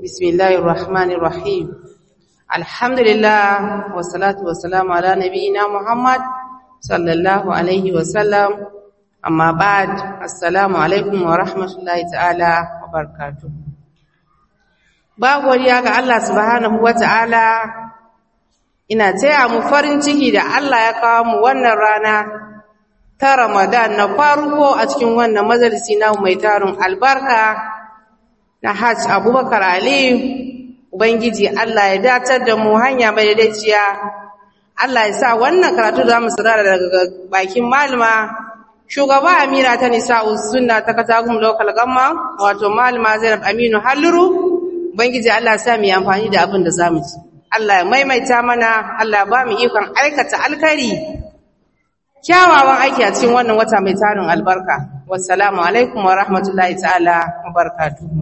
بسم الله الرحمن الرحيم الحمد لله والصلاة والسلام على نبينا محمد صلى الله عليه وسلم أما بعد السلام عليكم ورحمة الله تعالى وبركاته babu wariya ga Allah subhanahu wata'ala ina taya mu farin ciki da Allah ya kawo mu wannan rana ta Ramadan na farko a cikin wannan majalisi na mai tarin albarka na Hajj Abubakar Ali Ubangiji Allah ya datar da mu hanya mai daidaiciya Allah ya sa wannan karatu da mu saurara daga bakin malama shugaba Amira ta Nisa'u Sunna ta Katagum Local Gamma wato malama Zainab Aminu Halluru Ubangiji Allah sa mu yi amfani da abin da za mu ci. Allah ya maimaita mana, Allah ba mu ikon aikata alkari, kyawawan aiki a cikin wannan wata mai tarin albarka. Wassalamu alaikum wa rahmatullahi ta'ala wa barakatuhu.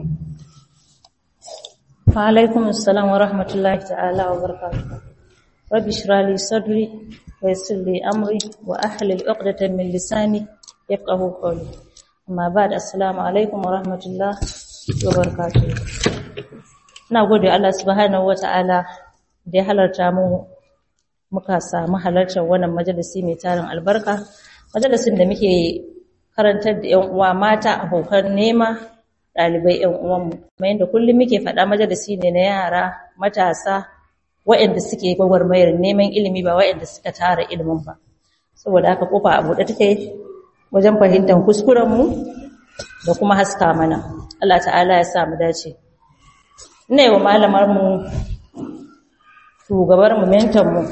Wa alaikum assalam wa rahmatullahi ta'ala wa barakatuhu. Rabbi shrah li sadri wa yassir li amri wa ahlil 'uqdatan min lisani yafqahu qawli. Amma ba'd assalamu alaikum wa rahmatullahi wa barakatuhu. ina gode Allah subhanahu wata'ala da ya halarta mu muka samu halartar wannan majalisi mai tarin albarka majalisin da muke karantar da ƴan uwa mata abokan nema ɗalibai ƴan uwanmu kuma yadda kullum muke faɗa majalisi ne na yara matasa waɗanda suke gwagwarmayar neman ilimi ba waɗanda suka tara ilimin ba saboda haka kofa a buɗe take wajen fahimtar kuskurenmu da kuma haska mana Allah ta'ala ya sa mu dace ina yi wa malamarmu shugabarmu mentanmu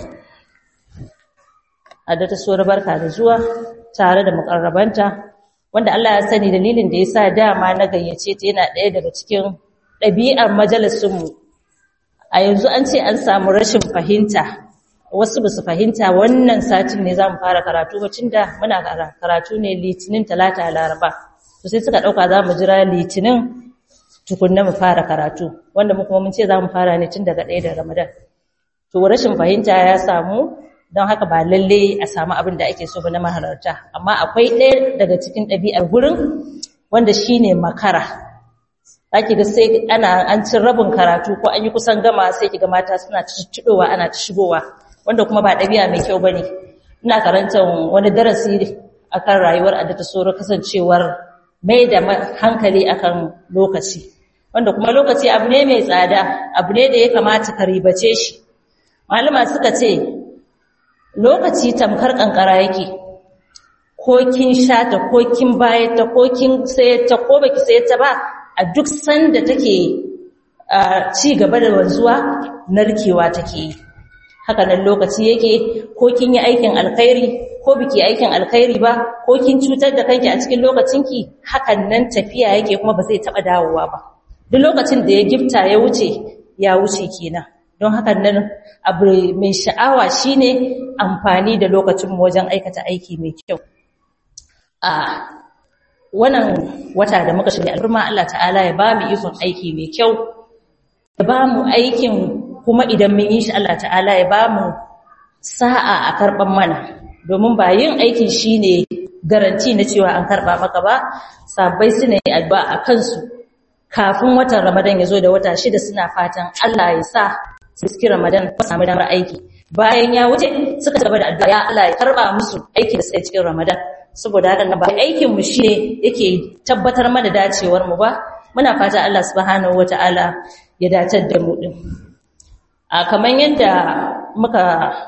a da ta so barka da zuwa tare da makarrabanta wanda Allah ya sani dalilin da ya sa dama na gayyace ta yana ɗaya daga cikin ɗabi'ar majalisunmu a yanzu an ce an samu rashin fahimta wasu ba su fahimta wannan satin ne za mu fara karatu bacin da muna karatu ne litinin talata laraba to sai suka ɗauka za mu jira litinin tukunna mu fara karatu wanda mu kuma mun ce za mu fara ne tun daga ɗaya da ramadan to rashin fahimta ya samu don haka ba lalle a samu abin da ake so ba na mahalarta amma akwai ɗaya daga cikin ɗabi'ar gurin wanda shine makara zaki ga sai ana an cin rabin karatu ko an yi kusan gama sai kiga mata suna ciccidowa ana ta shigowa wanda kuma ba ɗabi'a mai kyau bane ina karantar wani darasi akan rayuwar addata soro kasancewar mai da hankali akan lokaci wanda kuma lokaci abu ne mai tsada abu ne da ya kamata ka ribace shi malama suka ce lokaci tamkar kankara yake ko kin sha ta ko kin bayar ta ko kin sayar ta ko baki sayar ta ba a duk sanda take ci gaba da wanzuwa narkewa take yi haka nan lokaci yake ko kin yi aikin alkhairi ko biki aikin alkhairi ba ko kin cutar da kanki a cikin lokacinki hakan nan tafiya yake kuma ba zai taba dawowa ba duk lokacin da ya gifta ya wuce ya wuce kenan don hakan nan abu mai sha'awa shine amfani da lokacin mu wajen aikata aiki mai kyau a wannan wata da muka shirya al'umma Allah ta'ala ya ba mu ikon aiki mai kyau ya ba mu aikin kuma idan mun yi shi Allah ta'ala ya ba mu sa'a a karban mana domin ba yin aikin shine garanti na cewa an karba maka ba sabbai suna yi addu'a a kansu kafin watan Ramadan ya zo da wata shida suna fatan Allah ya sa su suki Ramadan ko samu damar aiki bayan ya wuce suka gaba da addu'a ya Allah ya karba musu aiki da suka cikin Ramadan saboda haka ba aikin mu shine yake tabbatar mana dacewar mu ba muna fata Allah subhanahu wataala ya datar da mu din a kaman yadda muka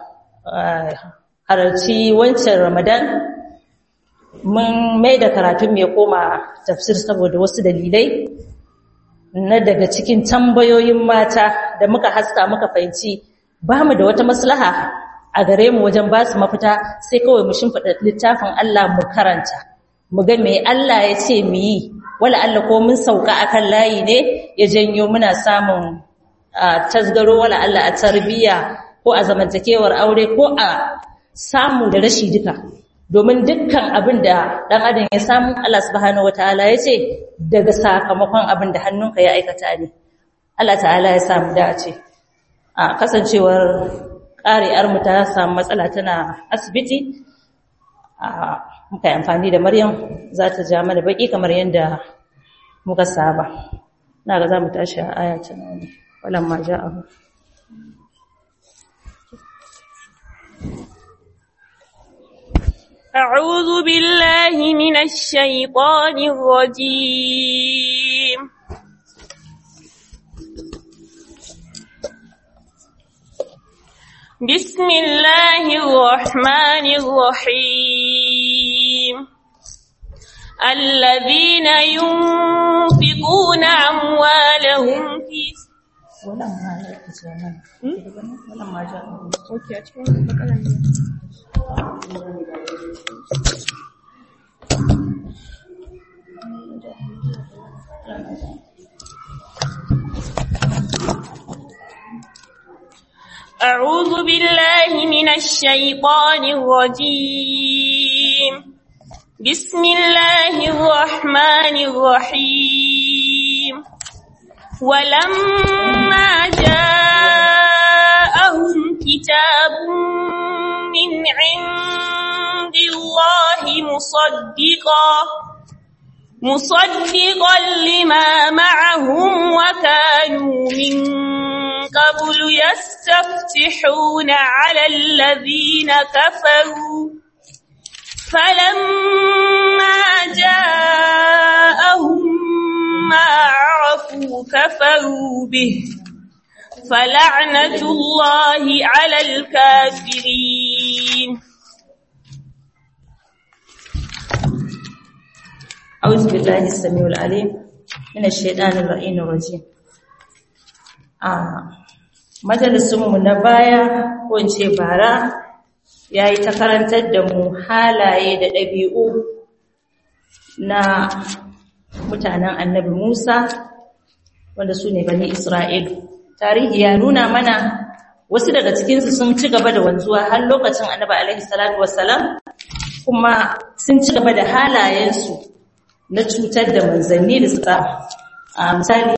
halarci wancan Ramadan mun mai da karatun mai koma tafsir saboda wasu dalilai na daga cikin tambayoyin mata da muka haska muka fahimci ba mu da wata maslaha a gare mu wajen ba su mafita sai kawai mu shimfiɗa littafin Allah mu karanta mu ga me Allah ya ce mu yi wala Allah ko mun sauka akan layi ne ya janyo muna samun tasgaro wala Allah a tarbiyya ko a zamantakewar aure ko a samu da rashi duka domin dukkan abin da ɗan adam ya samu Allah subhanahu wataala ya ce daga sakamakon abin da hannunka ya aikata ne Allah ta'ala ya samu dace a kasancewar ƙari'ar mu ta samu matsala tana asibiti a muka yi amfani da Maryam za ta ja mana baki kamar yadda muka saba na ga za mu tashi a aya ta nan walan ma ja'ahu أعوذ بالله من الشيطان الرجيم بسم الله الرحمن الرحيم الذين ينفقون أموالهم في walan ma walan ma ja'ahu أعوذ بالله من الشيطان الرجيم بسم الله الرحمن الرحيم ولما جاءهم كتاب من عند الله مصدقا مصدقا لما معهم وكانوا من قبل يستفتحون على الذين كفروا فلما جاءهم ما عرفوا كفروا به فلعنة الله على الكافرين أعوذ بالله السميع العليم من الشيطان اللعين الرجيم a majalisunmu na baya ko in ce bara ya yi ta karantar da mu halaye da ɗabi'u na mutanen annabi Musa wanda su ne bani Isra'il. Tarihi ya nuna mana wasu daga cikinsu sun ci gaba da wanzuwa har lokacin annabi alaihi salatu wassalam kuma sun ci gaba da halayensu na cutar da manzanni da suka a misali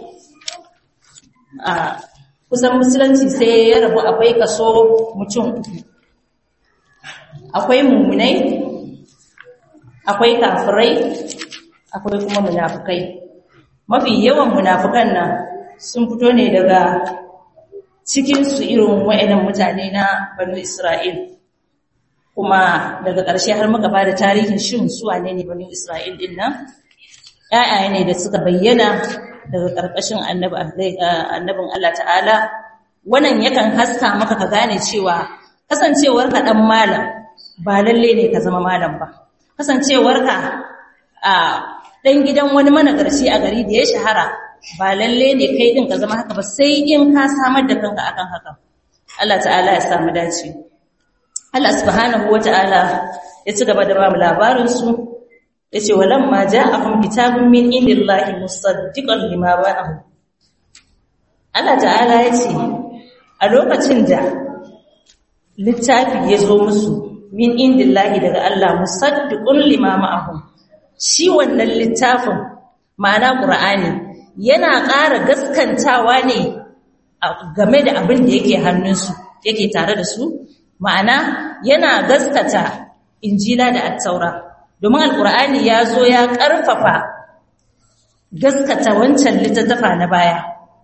a kusan musulunci sai ya rabu akwai kaso mutum uku akwai mummunai akwai kafirai akwai kuma munafukai mafi yawan munafukan nan sun fito ne daga cikinsu irin wa'inan mutane na banu isra'il kuma daga ƙarshe har muka ba da tarihin shin su wane ne banu isra'il din nan ‘ya'ya ne da suka bayyana daga ƙarƙashin annabin Allah ta'ala wannan yakan haska maka ka gane cewa kasancewar ka ɗan malam ba lalle ne ka zama malam ba kasancewar ka a ɗan gidan wani managarci a gari da ya shahara ba lalle ne kai ɗin ka zama haka ba sai in ka samar da kanka akan haka Allah ta'ala ya samu dace Allah subhanahu wa ta'ala ya ci gaba da ba mu labarinsu yace walamma ja'akum kitabun min indillahi musaddiqan lima ba'ahu Allah ta'ala yace a lokacin da littafi ya zo musu min indillahi daga Allah musaddiqun lima ma'ahum shi wannan littafin ma'ana Qur'ani yana ƙara gaskantawa ne game da abin da yake hannunsu yake tare da su ma'ana yana gaskata injila da at-taura domin alkur'ani ya zo ya ƙarfafa gaskata wancan littattafa na baya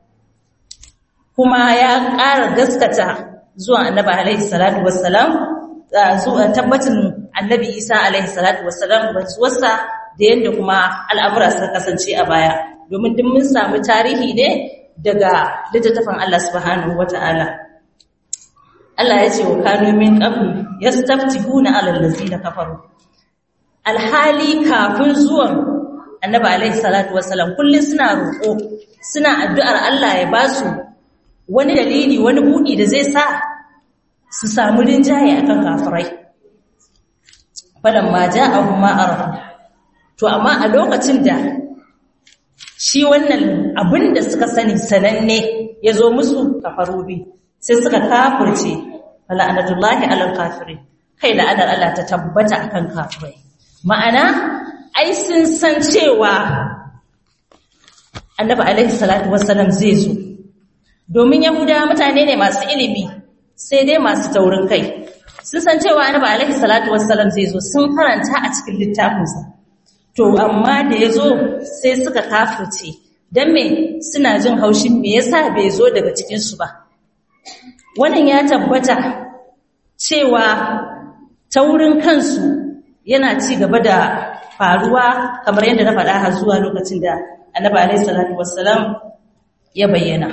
kuma ya ƙara gaskata zuwa annabi alaihi salatu wassalam zuwa tabbatin annabi isa alaihi salatu wassalam wasa da yadda kuma al'amura suka kasance a baya domin duk mun samu tarihi ne daga littattafan Allah subhanahu wata'ala Allah ya ce wa kanu min qabl yastaftihuna 'ala allazina kafaru alhali kafin zuwan annabi alaihi salatu wassalam kullun suna roƙo suna addu'ar Allah ya ba su wani dalili wani buɗi da zai sa su samu rinjaye akan kafirai falamma ja'ahum ma arafu to amma a lokacin da shi wannan abin da suka sani sananne ya zo musu kafarubi sai suka kafirce fala'anatullahi alal kafirin kai la'anar Allah ta tabbata akan kafirai ma'ana ai sun san cewa annabi alaihi salatu wassalam zai zo domin yahuda mutane ne masu ilimi sai dai masu taurin kai sun san cewa annabi alaihi salatu wassalam zai zo sun karanta a cikin littafinsa to amma da ya zo sai suka kafirce dan me suna jin haushin me yasa bai zo daga cikin su ba wannan ya tabbata cewa taurin kansu yana ci gaba da faruwa kamar yadda na faɗa har zuwa lokacin da annabi alaihi salatu wassalam ya bayyana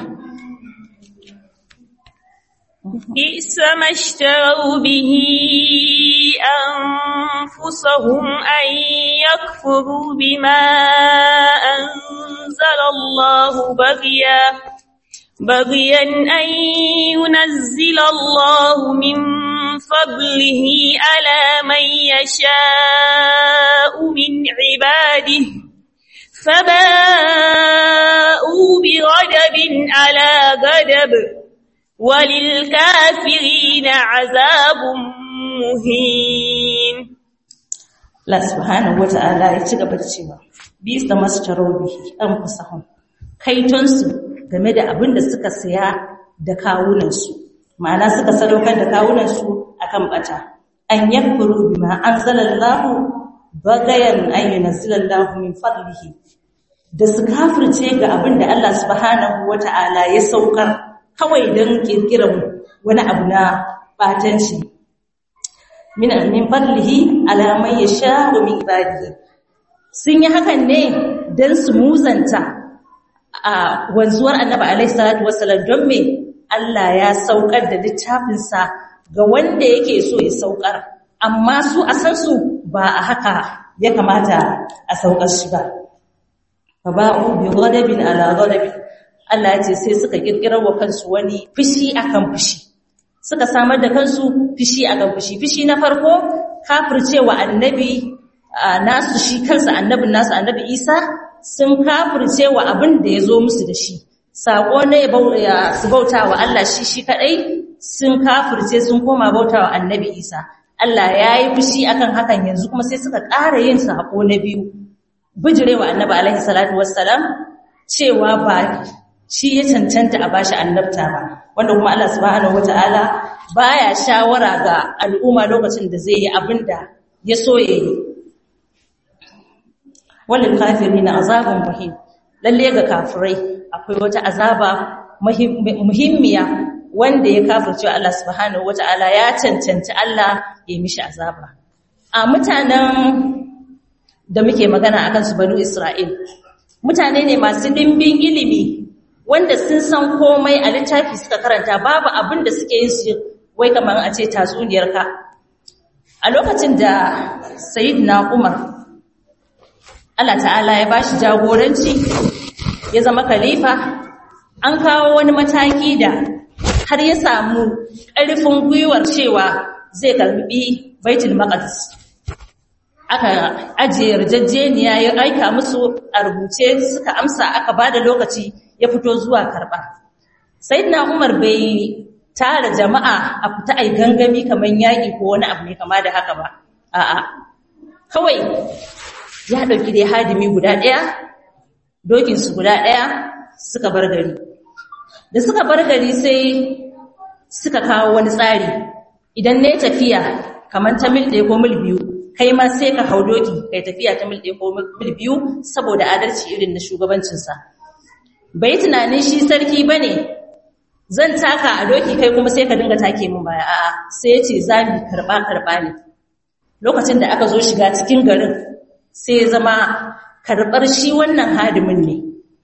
بئس ما اشتروا به أنفسهم أن يكفروا بما أنزل الله بغيا بغيا أن ينزل الله من فضله على من يشاء من عباده فباءوا بغضب على غضب وللكافرين عذاب مهين Allah subhanahu wata'ala ya ci gaba da cewa bis da mastarau bihi an kusahum kaitonsu game da abin da suka saya da kawunansu ma'ana suka sadaukar da kawunansu akan bata an yakfuru bima anzalallahu bagayan an yunzilallahu min fadlihi da su kafirce ga abin da Allah subhanahu wata'ala ya saukar kawai don kirkiran wani abu na batanci min min fadlihi ala man yasha'u min ibadihi sun yi hakan ne don su muzanta a wanzuwar annabi alaihi salatu wassalam don me Allah ya saukar da littafinsa ga wanda yake so ya saukar amma su a san su ba a haka ya kamata a saukar shi ba fa ba'u bi ghadabin ala ghadabin Allah ya ce sai suka kirkirar wa kansu wani fushi akan fushi suka samar da kansu fushi akan fushi fushi na farko kafircewa annabi nasu shi kansa annabin nasu annabi Isa sun kafircewa abin da ya zo musu da shi sako ne su bauta wa Allah shi shi kadai sun kafirce sun koma bauta wa annabi Isa Allah ya yi fushi akan hakan yanzu kuma sai suka ƙara yin sako na biyu bijirewa annabi alaihi salatu wassalam cewa ba shi ya cancanta a bashi annabta ba wanda kuma Allah subhanahu wataala baya shawara ga al'umma lokacin da zai yi abin da ya so ya yi walil kafirina azabun muhim lalle ga kafirai akwai wata azaba muhimmiya wanda ya kafirce Allah subhanahu wataala ya cancanci Allah ya mishi azaba a mutanen da muke magana akan su banu Isra'il mutane ne masu dimbin ilimi wanda sun san komai a littafi suka karanta babu abin da suke yin su wai kamar a ce tatsuniyar ka a lokacin da sayyidina Umar Allah ta'ala ya bashi jagoranci ya zama khalifa an kawo wani mataki da har ya samu ƙarfin gwiwar cewa zai karbi baitul maqdis aka ajiye yarjejeniya ya aika musu a rubuce suka amsa aka bada lokaci ya fito zuwa karba sayyidina umar bai tara jama'a a fita ai gangami kaman yaki ko wani abu ne kama da haka ba a'a kawai ya dauki dai hadimi guda daya dokin su guda daya suka bar gari da suka bar gari sai suka kawo wani tsari idan ne tafiya kaman ta mil ɗaya ko mil biyu kai ma sai ka hau doki kai tafiya ta mil ɗaya ko mil biyu saboda adalci irin na shugabancinsa bai tunanin shi sarki ba ne zan taka a doki kai kuma sai ka dinga take min baya a'a sai ya ce za mu karɓa karɓa ne lokacin da aka zo shiga cikin garin sai zama karɓar shi wannan hadimin ne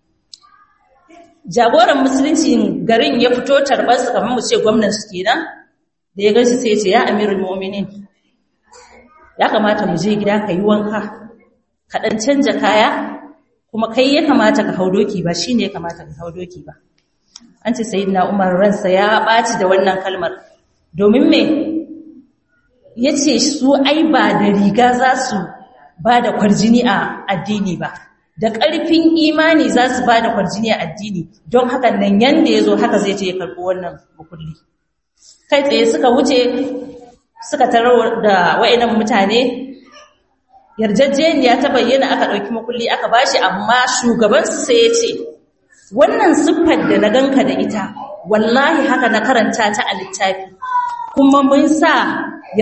jagoran musulunci garin ya fito tarbarsa kamar mu ce gwamnan su kenan da ya ganshi sai ya ce ya amirul mu'minin ya kamata mu je gida ka yi wanka ka ɗan canja kaya kuma kai ya kamata ka hau doki ba shi ne ya kamata ka hau doki ba an ce sayi na umar ransa ya ɓaci da wannan kalmar domin me ya ce su ai ba da riga za su ba da kwarjini a addini ba da ƙarfin imani za su ba da kwarjini a addini don hakan nan yanda ya zo haka zai ce ya karɓi wannan bukulli kai tsaye suka wuce suka tarar da wa'inan mutane yarjejeniya ta bayyana aka ɗauki makulli aka bashi amma shugabansu sai ya ce wannan siffar da na ganka da ita wallahi haka na karanta ta a littafi kuma mun sa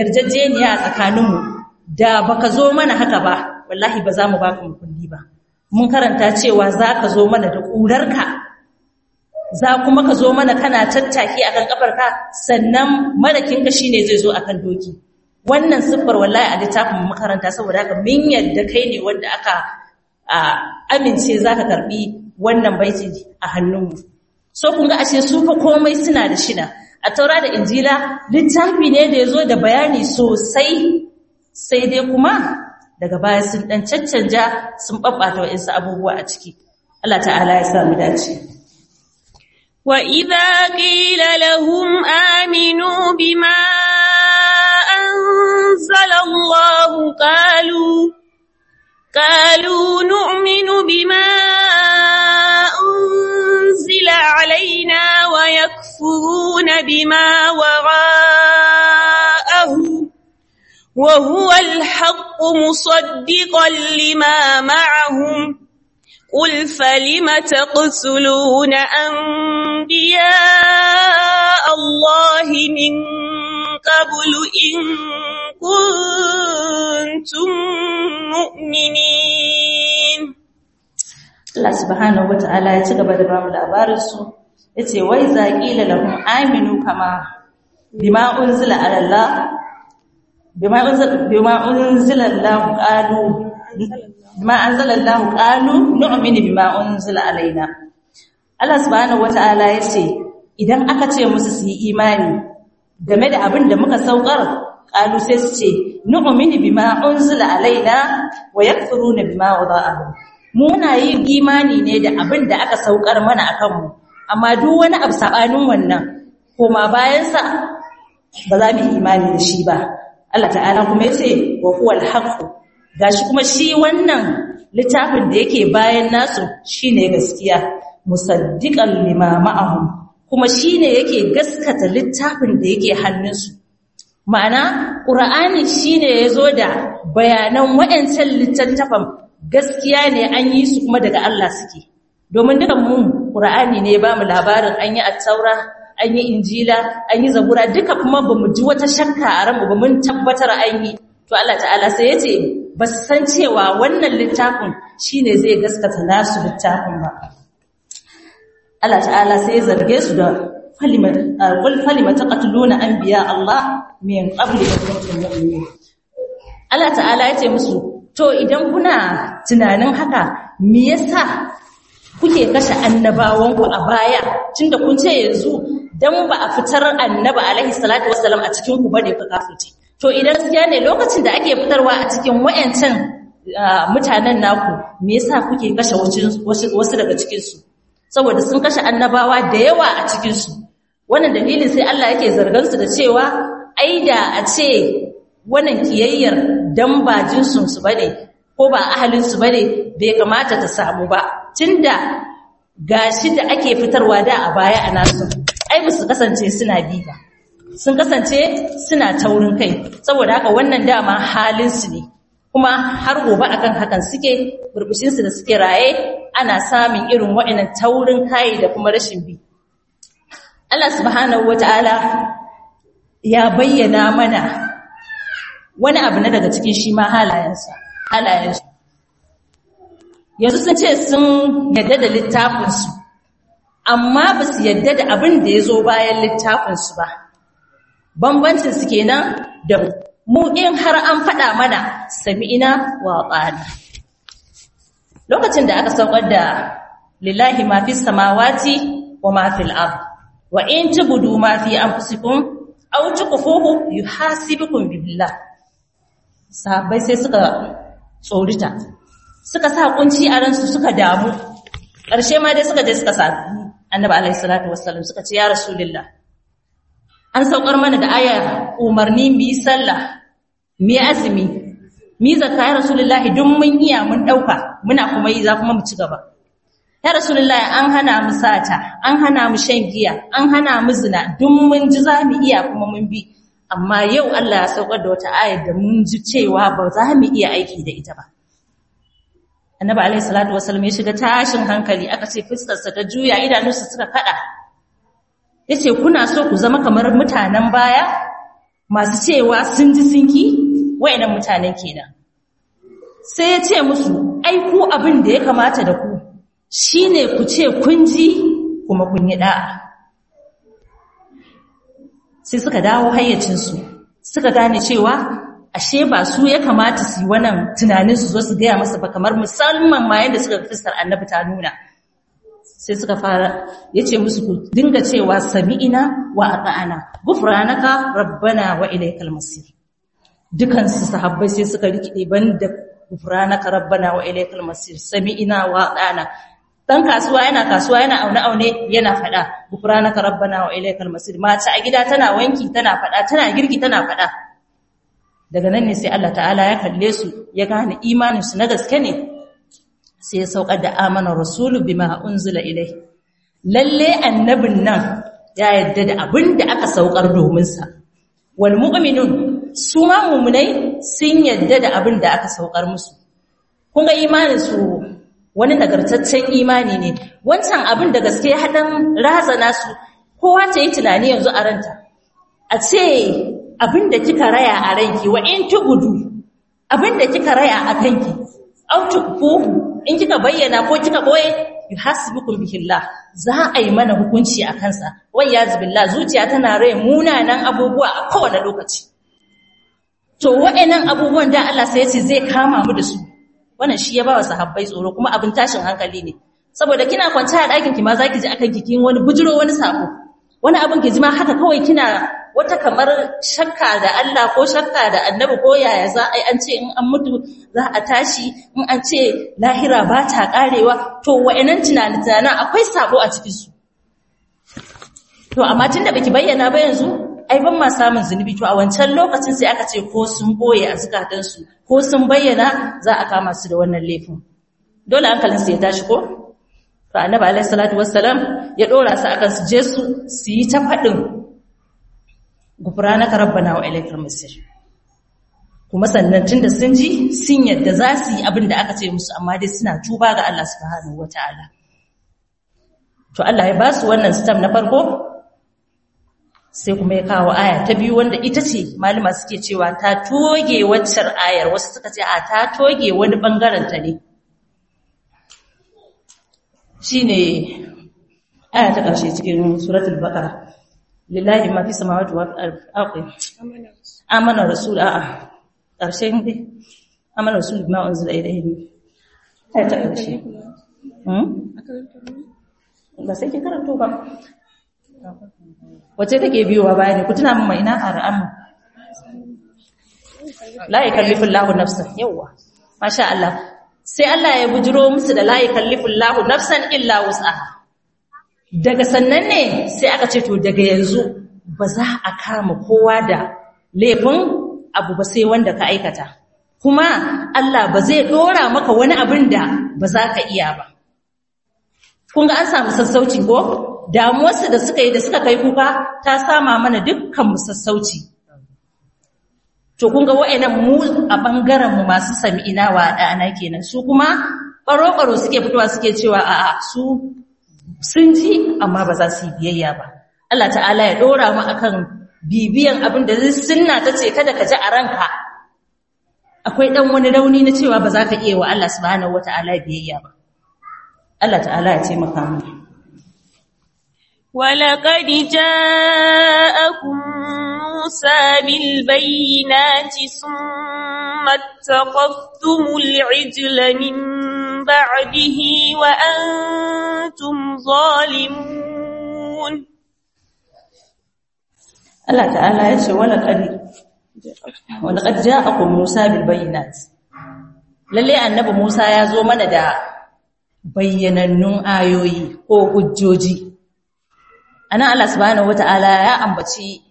yarjejeniya a tsakaninmu da baka zo mana haka ba wallahi ba za mu baka makulli ba mun karanta cewa za ka zo mana da ƙurarka za kuma ka zo mana kana tattaki akan kafarka sannan marakinka shine zai zo akan doki wannan siffar wallahi a littafin makaranta saboda haka min yadda kai ne wanda aka amince zaka karbi wannan baiti a hannunmu so kun ga ashe su fa komai suna da shina a taura da injila littafi ne da yazo da bayani sosai sai dai kuma daga baya sun dan caccanja sun babbata wa'insu abubuwa a ciki Allah ta'ala ya sa mu dace وَإِذَا قِيلَ لَهُمْ آمِنُوا بِمَا أَنزَلَ اللَّهُ قَالُوا قَالُوا نُؤْمِنُ بِمَا أُنزِلَ عَلَيْنَا وَيَكْفُرُونَ بِمَا وَرَاءَهُ وَهُوَ الْحَقُّ مُصَدِّقًا لِمَا مَعَهُمْ قُلْ فَلِمَ تَقْتُلُونَ أَنبِيَاءَ اللَّهِ مِن قَبْلُ إِن كُنتُم مُّؤْمِنِينَ Allah subhanahu wata'ala ya ci gaba da bamu labarin su yace wai za qila lahum aminu kama bima unzila ala Allah bima unzila bima unzila Allah qalu bima anzala Allah qalu nu'minu bima unzila alaina Allah subhanahu wata'ala yace idan aka ce musu su yi imani game da abin da muka saukar qalu sai su ce nu'minu bima unzila alaina wa yakfuruna bima wada'ahu muna yin imani ne da abin da aka saukar mana a kanmu amma duk wani abu sabanin wannan koma bayansa ba za mu imani da shi ba Allah ta'ala kuma yace wa huwal haqq gashi kuma shi wannan littafin da yake bayan nasu shine gaskiya musaddiqan lima ma'ahum kuma shine yake gaskata littafin da yake hannunsu ma'ana qur'ani shine yazo da bayanan wayancan littattafan gaskiya ne an yi su kuma daga Allah suke domin dukan mu Qur'ani ne ba mu labarin an yi at-taura an yi injila an yi zabura duka kuma bamu ji wata shakka a ranmu ba mun tabbatar an yi to Allah ta'ala sai yace ba su san cewa wannan littafin shine zai gaskata nasu littafin ba Allah ta'ala sai ya zarge su da falimat qul falimat taqtuluna anbiya Allah min qabli an kuntum mu'minin Allah ta'ala yace musu To idan kuna tunanin haka, me yasa kuke kashe annabawanku a baya, tunda kun ce yanzu dan ba a fitar annaba alaihi salatu wassalam a cikin ku bane ka kafirce. To idan gaskiya ne lokacin da ake fitarwa a cikin wayancan mutanen naku, me yasa kuke kashe wasu daga cikin su? Saboda sun kashe annabawa da yawa a cikin su. Wannan dalilin sai Allah yake zargan su da cewa ai da a ce wannan kiyayyar dan ba jinsunsu ba ne ko ba ahalinsu ba ne bai kamata ta samu ba tunda gashi da ake fitarwa da a baya a nasu ai ba su kasance suna bi ba sun kasance suna taurin kai saboda haka wannan dama halinsu ne kuma har gobe akan hakan suke burbushinsu da suke raye ana samun irin waɗannan taurin kai da kuma rashin bi Allah subhanahu wataala ya bayyana mana wani abu na daga cikin shi ma halayensa halayensu yanzu sun ce sun yadda da littafinsu amma ba su yadda da abin da ya zo bayan littafinsu ba bambancin su kenan da mu in har an faɗa mana sami'ina wa ƙana lokacin da aka saukar da lillahi ma fi samawati wa ma fil ard wa in tubudu ma fi anfusikum aw tukhfuhu yuhasibukum billah sahabbai sai suka tsorita suka sa kunci a ransu suka damu ƙarshe ma dai suka je suka sa annabi alaihi salatu wassalam suka ce ya rasulullah an saukar mana da aya umarni mu yi sallah mu yi azumi mu yi zakka ya rasulullah duk mun iya mun dauka muna kuma yi za kuma mu ci gaba ya rasulullah an hana mu sata an hana mu shan giya an hana mu zina duk mun ji za mu iya kuma mun bi amma yau Allah ya saukar da wata ayar da mun ji cewa ba za mu iya aiki da ita ba annabi alaihi salatu wasallam ya shiga tashin hankali aka ce fuskarsa ta juya idanunsa suka kada yace kuna so ku zama kamar mutanen baya masu cewa sun ji sun ki wayannan mutanen kenan sai ya ce musu ai ku abin da ya kamata da ku shine ku ce kun ji kuma kun yi da'a sai suka dawo hayyacinsu suka gane cewa ashe ba su ya kamata su yi wannan tunanin su zo su gaya masa ba kamar musamman ma yadda suka fuskar annabi ta nuna sai suka fara ya ce musu ku dinga cewa sami'ina wa ata'ana gufranaka rabbana wa ilaikal masir dukansu sahabbai sai suka rikide banda gufranaka rabbana wa ilaikal masir sami'ina wa ata'ana dan kasuwa yana kasuwa yana aune aune yana fada gufranaka rabbana wa ilaikal masir mata a gida tana wanki tana fada tana girki tana fada daga nan ne sai Allah ta'ala ya kalle su ya gane imanin su na gaske ne sai ya saukar da amana rasulu bima unzila ilai lalle annabin nan ya yadda da abin da aka saukar domin sa wal mu'minun su ma mu'minai sun yadda da abin da aka saukar musu kun ga imanin su wani nagartaccen imani ne wancan abin da gaske hadan razana su kowa ta yi tunani yanzu a ranta a ce abin da kika raya a ranki wa in tugudu abin da kika raya a kanki au tukfuhu in kika bayyana ko kika boye yuhasibukum bihillah za a yi mana hukunci a kansa wayyazi billah zuciya tana rai munanan abubuwa a kowane lokaci to wa'annan abubuwan da Allah sai ya ce zai kama mu da su wannan shi ya bawa sahabbai tsoro kuma abin tashin hankali ne saboda kina kwance a ɗakin ki ma zaki ji akan kikin wani bujiro wani sako wani abin ki ji ma haka kawai kina wata kamar shakka da Allah ko shakka da annabi ko yaya za a yi an ce in an mutu za a tashi in an ce lahira ba ta karewa to wa'annan tunanin akwai sabo a cikin su to amma tunda baki bayyana ba yanzu ai ban ma samun zunubi to a wancan lokacin sai aka ce ko sun boye a zukatan su ko sun bayyana za a kama su da wannan laifin dole hankalin su ya tashi ko to annabi alaihi salatu wassalam ya dora su akan su je su su yi ta fadin gufranaka rabbana wa ilaikal masir kuma sannan tunda sun ji sun yadda za su yi abin da aka ce musu amma dai suna tuba ga Allah subhanahu wataala to Allah ya ba su wannan stam na farko sai kuma ya kawo aya ta biyu wanda ita ce malama suke cewa ta toge waccar ayar wasu suka ce a ta toge wani bangaren ta ne shine aya ta ƙarshe cikin suratul baqara lillahi ma fi samawati wa ardi amana rasul a'a karshen dai amana rasul bima unzila ilayhi ai ta karshe hmm ba sai ke karanto ba wace take biyowa baya ne ku tuna min mai ina ar'amu la yakallifu Allahu nafsan yawa masha Allah sai Allah ya bujiro musu da la yakallifu Allahu nafsan illa wus'aha daga sannan ne sai aka ce to daga yanzu ba za a kama kowa da laifin abu ba sai wanda ka aikata kuma Allah ba zai dora maka wani abin da ba za ka iya ba kun ga an samu sassauci ko damuwarsu da suka yi da suka kai kuka ta sama mana dukkan mu sassauci to kun ga wa'annan mu a bangaren mu masu sami'ina wa da'ana kenan su kuma baro-baro suke fitowa suke cewa a'a su sun ji amma ba za su yi biyayya ba Allah ta'ala ya dora mu akan bibiyan abin da sunna ta ce kada ka ji a ranka akwai dan wani rauni na cewa ba za ka iya wa Allah subhanahu wata'ala biyayya ba Allah ta'ala ya taimaka mu ولقد جاءكم موسى بالبينات ثم اتخذتم العجل من بعده وأنتم ظالمون Allah ta'ala ya ce walaqad walaqad ja'akum Musa bil bayyinat lalle annabi Musa ya zo mana da bayyanannun ayoyi ko hujjoji ana Allah subhanahu wata'ala ya ambaci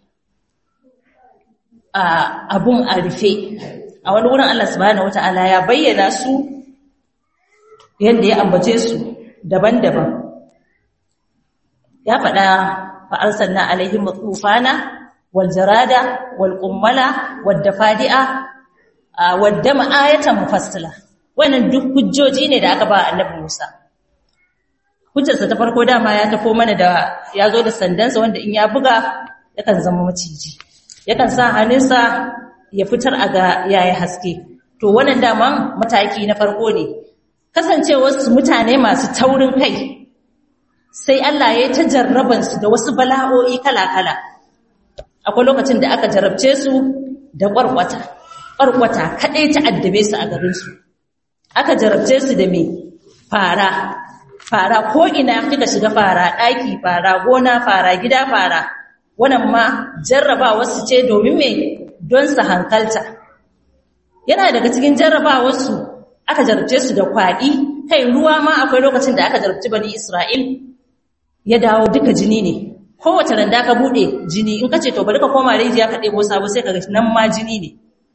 abun a rufe a wani wurin Allah subhanahu wata'ala ya bayyana su yadda ya ambace su daban-daban ya faɗa fa'arsanna alaihim tufana wal jarada wal qummala wad dafadi'a wadda ma'ayatan mufassila wannan duk hujjoji ne da aka ba annabi Musa hujjarsa ta farko dama ya tafo mana da ya zo da sandansa wanda in ya buga yakan zama maciji yakan sa hannunsa ya fitar a ga yayi haske to wannan daman mataki na farko ne kasancewarsu mutane masu taurin kai sai Allah ya ta jarrabansu da wasu bala'o'i kala-kala akwai lokacin da aka jarabce su da ƙwarƙwata ƙwarƙwata kaɗai ta addabe su a garinsu aka jarabce su da mai fara fara ko ina kika shiga fara ɗaki fara gona fara gida fara wannan ma jarrabawarsu ce domin mai don su hankalta yana daga cikin jarrabawarsu aka jarabce su da kwaɗi kai ruwa ma akwai lokacin da aka jarabci bani Isra'il ya dawo duka jini ne kowace randa ka bude jini in kace to bari ka koma rijiya ka ɗebo sabo sai ka ga nan ma jini ne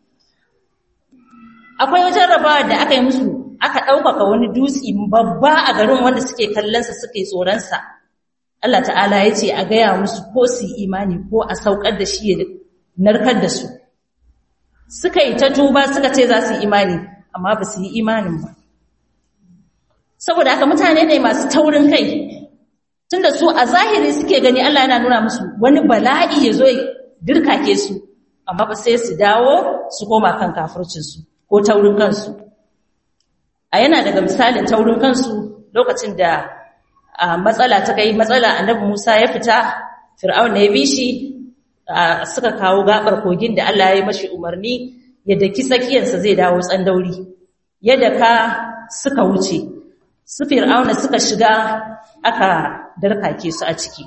akwai wajen rabawa da aka yi musu aka ɗaukaka wani dutse babba a garin wanda suke kallonsa suke tsoronsa Allah ta'ala ya ce a gaya musu ko su imani ko a saukar da shi ya narkar da su suka yi ta tuba suka ce za su yi imani amma ba su yi imanin ba saboda haka mutane ne masu taurin kai tunda su a zahiri suke gani Allah yana nuna musu wani bala'i ya zo dirkake su amma ba sai su dawo su koma kan kafircinsu ko taurin kansu a yana daga misalin taurin kansu lokacin da matsala ta kai matsala annabi Musa ya fita Fir'aun ya bi shi suka kawo gabar kogin da Allah ya yi mashi umarni ya daki tsakiyarsa zai dawo tsandauri yadda ka suka wuce su Fir'auna suka shiga aka darkake su a ciki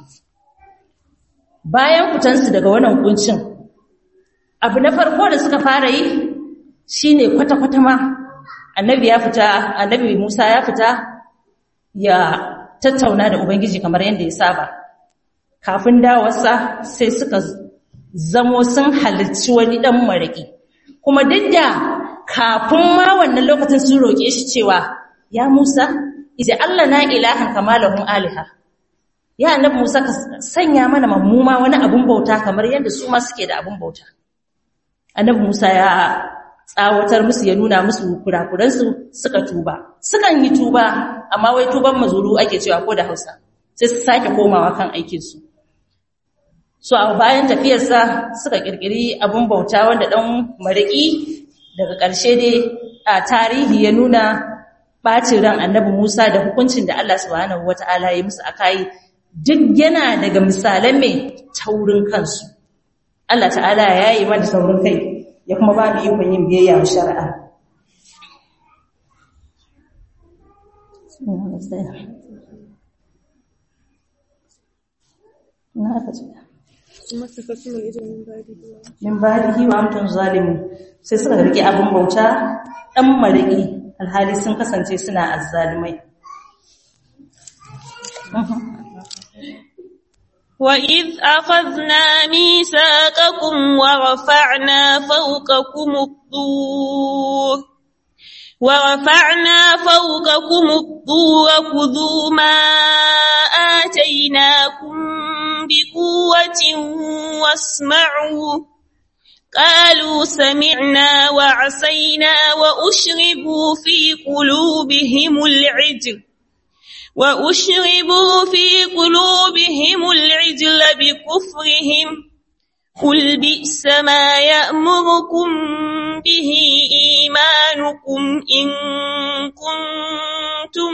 bayan fitansu daga wannan kuncin abu na farko da suka fara yi shine kwata-kwata ma annabi ya fita annabi Musa ya fita ya tattauna da ubangiji kamar yadda ya saba kafin dawarsa sai suka zamo sun halarci wani dan maraki kuma duk da kafin ma wannan lokacin sun roƙe shi cewa ya Musa ije Allah na ilahan kamalahum aliha ya annabi Musa ka sanya mana mammuma wani abun bauta kamar yadda su ma suke da abun bauta annabi Musa ya tsawatar musu ya nuna musu kurakuransu suka tuba sukan yi tuba amma wai tuban mazuru ake cewa ko da Hausa sai su sake komawa kan aikin su so a bayan tafiyarsa suka kirkiri abun bauta wanda dan mariki daga ƙarshe dai a tarihi ya nuna bacin ran annabi Musa da hukuncin da Allah subhanahu wataala ya musu akai duk yana daga misalan mai taurin kansu Allah ta'ala ya yi mana taurin kai ya kuma ba mu ikon yin biyayya wa shari'a min badihi wa amtun zalimu sai suka rike abin bauta dan mariki alhali sun kasance suna azzalimai وَإِذْ أَخَذْنَا مِيثَاقَكُمْ وَرَفَعْنَا فَوْقَكُمُ الطُّورَ وَرَفَعْنَا فَوْقَكُمُ الطُّورَ خُذُوا مَا آتَيْنَاكُمْ بِقُوَّةٍ وَاسْمَعُوا قالوا سمعنا وعصينا وأشربوا في قلوبهم العجل وأشربوا في قلوبهم العجل بكفرهم قل بئس ما يأمركم به إيمانكم إن كنتم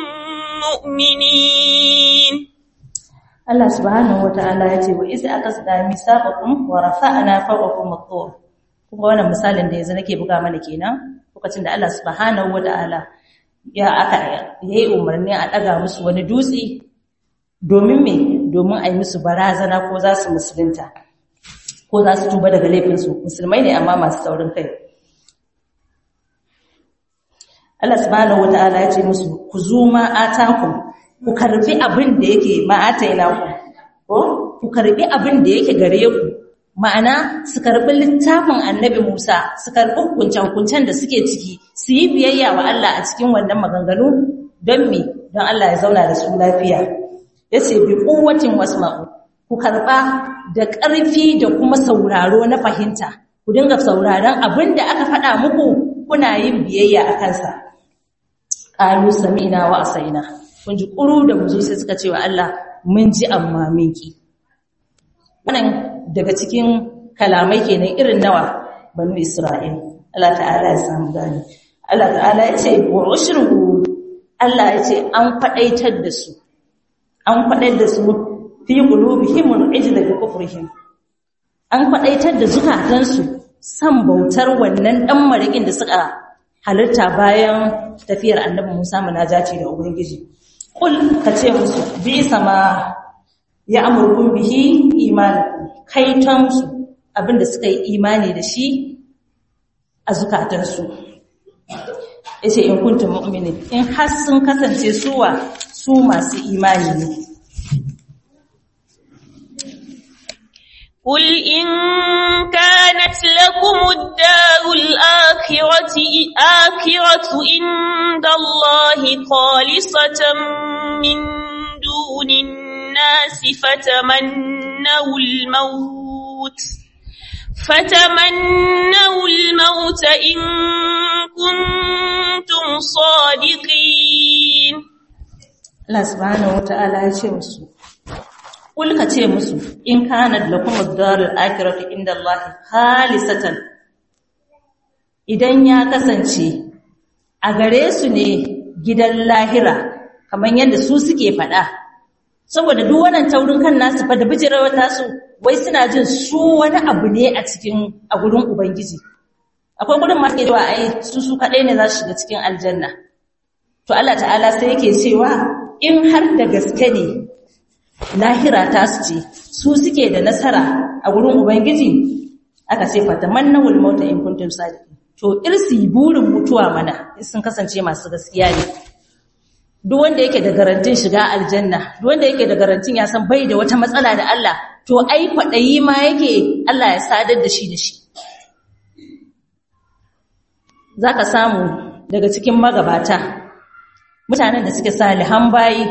مؤمنين Allah subhanahu wata'ala ya ce wa iz aqasna misaqakum wa rafa'na fawqakum at-tur kuma wannan misalin da yanzu nake buga mana kenan lokacin da Allah subhanahu wata'ala ya aka yayi umarni a daga musu wani dutse domin me domin a yi musu barazana ko za su musulunta ko za su tuba daga laifinsu musulmai ne amma masu saurin kai Allah subhanahu wata'ala ya ce musu ku zuma atakum ku karbi abin da yake ma'ataina ku ko ku karbi abin da yake gare ku ma'ana su karbi littafin annabi Musa su karbi hukuncen da suke ciki su yi biyayya wa Allah a cikin wannan maganganu don me don Allah ya zauna da su lafiya yace bi quwwatin wasma'u ku karba da ƙarfi da kuma sauraro na fahimta ku dinga sauraron abin da aka faɗa muku kuna yin biyayya a kansa qalu sami'na wa asaina kun ji ƙuru da muzo sai suka ce wa Allah mun ji amma mun ki wannan daga cikin kalamai kenan irin nawa banu Isra'il Allah ta'ala ya samu gani Allah ta'ala ya ce wa ushru Allah ya ce an faɗaitar da su an faɗaitar da su fi qulubihim al-ijla bi kufrihim an faɗaitar da zukatansu san bautar wannan dan marikin da suka halitta bayan tafiyar annabi Musa munajati da ubangiji kul kace musu bi sama ya amurkun bihi imanin kaitonsu abinda suka yi imani da shi a zukatansu ya ce in kuntum mu'minin in har sun kasance suwa su masu imani ne قل إن كانت لكم الدار الآخرة آخرة عند الله خالصة من دون الناس فتمنوا الموت فتمنوا الموت إن كنتم صادقين Allah subhanahu wata'ala ya ce musu Kul ka ce musu in kana lakum ad-darul akhiratu inda Allah khalisatan idan ya kasance a gare su ne gidan lahira kamar yadda su suke faɗa saboda duk wannan taurin kan nasu fa da bijirawar tasu wai suna jin su wani abu ne a cikin a gurin ubangiji akwai gurin ma ke cewa ai su su kadai ne za su shiga cikin aljanna to Allah ta'ala sai yake cewa in har da gaske ne lahira ta su ce su suke da nasara a gurin ubangiji aka ce fatamannawul mauta in kuntum sadiqin to irsi burin mutuwa mana sun kasance masu gaskiya ne duk wanda yake da garantin shiga aljanna duk wanda yake da garantin ya san bai da wata matsala da Allah to ai kwadayi ma yake Allah ya sadar da shi da shi zaka samu daga cikin magabata mutanen da suke salihan bayi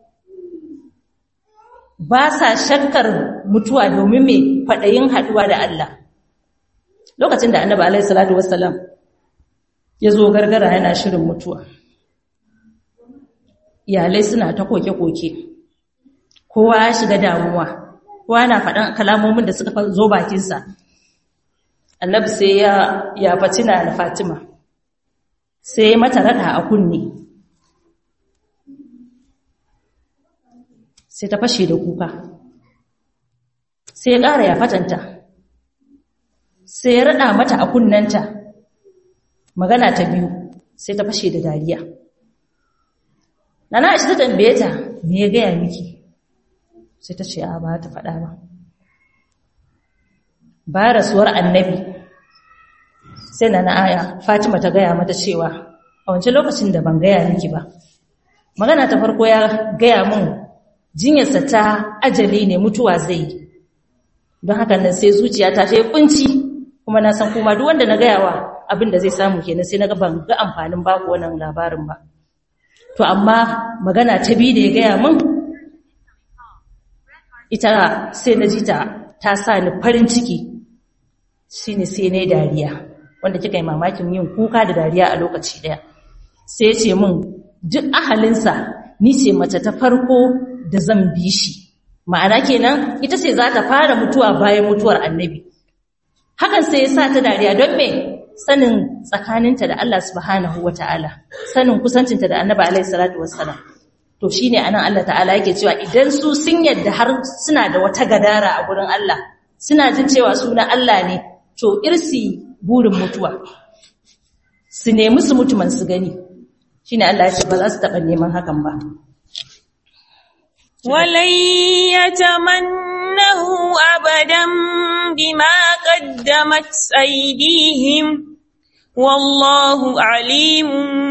ba sa shakkar mutuwa domin mai kwadayin haduwa da Allah lokacin da annabi alaihi salatu wassalam ya zo gargara yana shirin mutuwa iyalai suna ta koke-koke kowa ya shiga damuwa kowa na faɗan kalamomin da suka zo bakinsa annabi sai ya ya fatina da fatima sai mata rada a kunne sai ta fashe da kuka sai ya ƙara ya fatanta sai ya rada mata a kunnanta magana ta biyu sai ta fashe da dariya Nana Aisha ta tambaye ta me ya gaya miki sai ta ce a ba ta faɗa ba ba rasuwar annabi sai Nana Aya Fatima ta gaya mata cewa a wancan lokacin da ban gaya miki ba magana ta farko ya gaya min jinyarsa ta ajali ne mutuwa zai yi don haka nan sai zuciyata ta yi kunci kuma na san kuma duk wanda na gaya wa abin da zai samu kenan sai na ga ban ga amfanin baku wannan labarin ba to amma magana ta biyu da ya gaya min ita sai na ji ta ta sa ni farin ciki shine sai na dariya wanda kika yi mamakin yin kuka da dariya a lokaci daya sai ya ce min duk ahalinsa ni ce mace ta farko da zan bi shi ma'ana kenan ita ce za ta fara mutuwa bayan mutuwar annabi hakan sai ya sa ta dariya don me sanin tsakaninta da Allah subhanahu wata'ala sanin kusancinta da annabi alaihi salatu wassalam to shine anan Allah ta'ala yake cewa idan su sun yadda har suna da wata gadara a gurin Allah suna jin cewa suna Allah ne to irsi burin mutuwa su nemi su mutuman su gani shine Allah ya ce ba za su taba neman hakan ba ولن يتمنه أبدا بما قدمت أيديهم والله عليم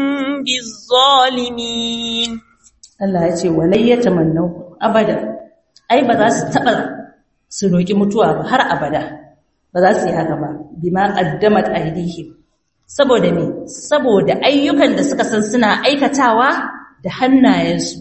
بالظالمين Allah ya ce walai ya tamannau abada ai ba za su taba su roki mutuwa ba har abada ba za su yi haka ba bima qaddamat aydihim saboda me saboda ayyukan da suka san suna aikatawa da hannayensu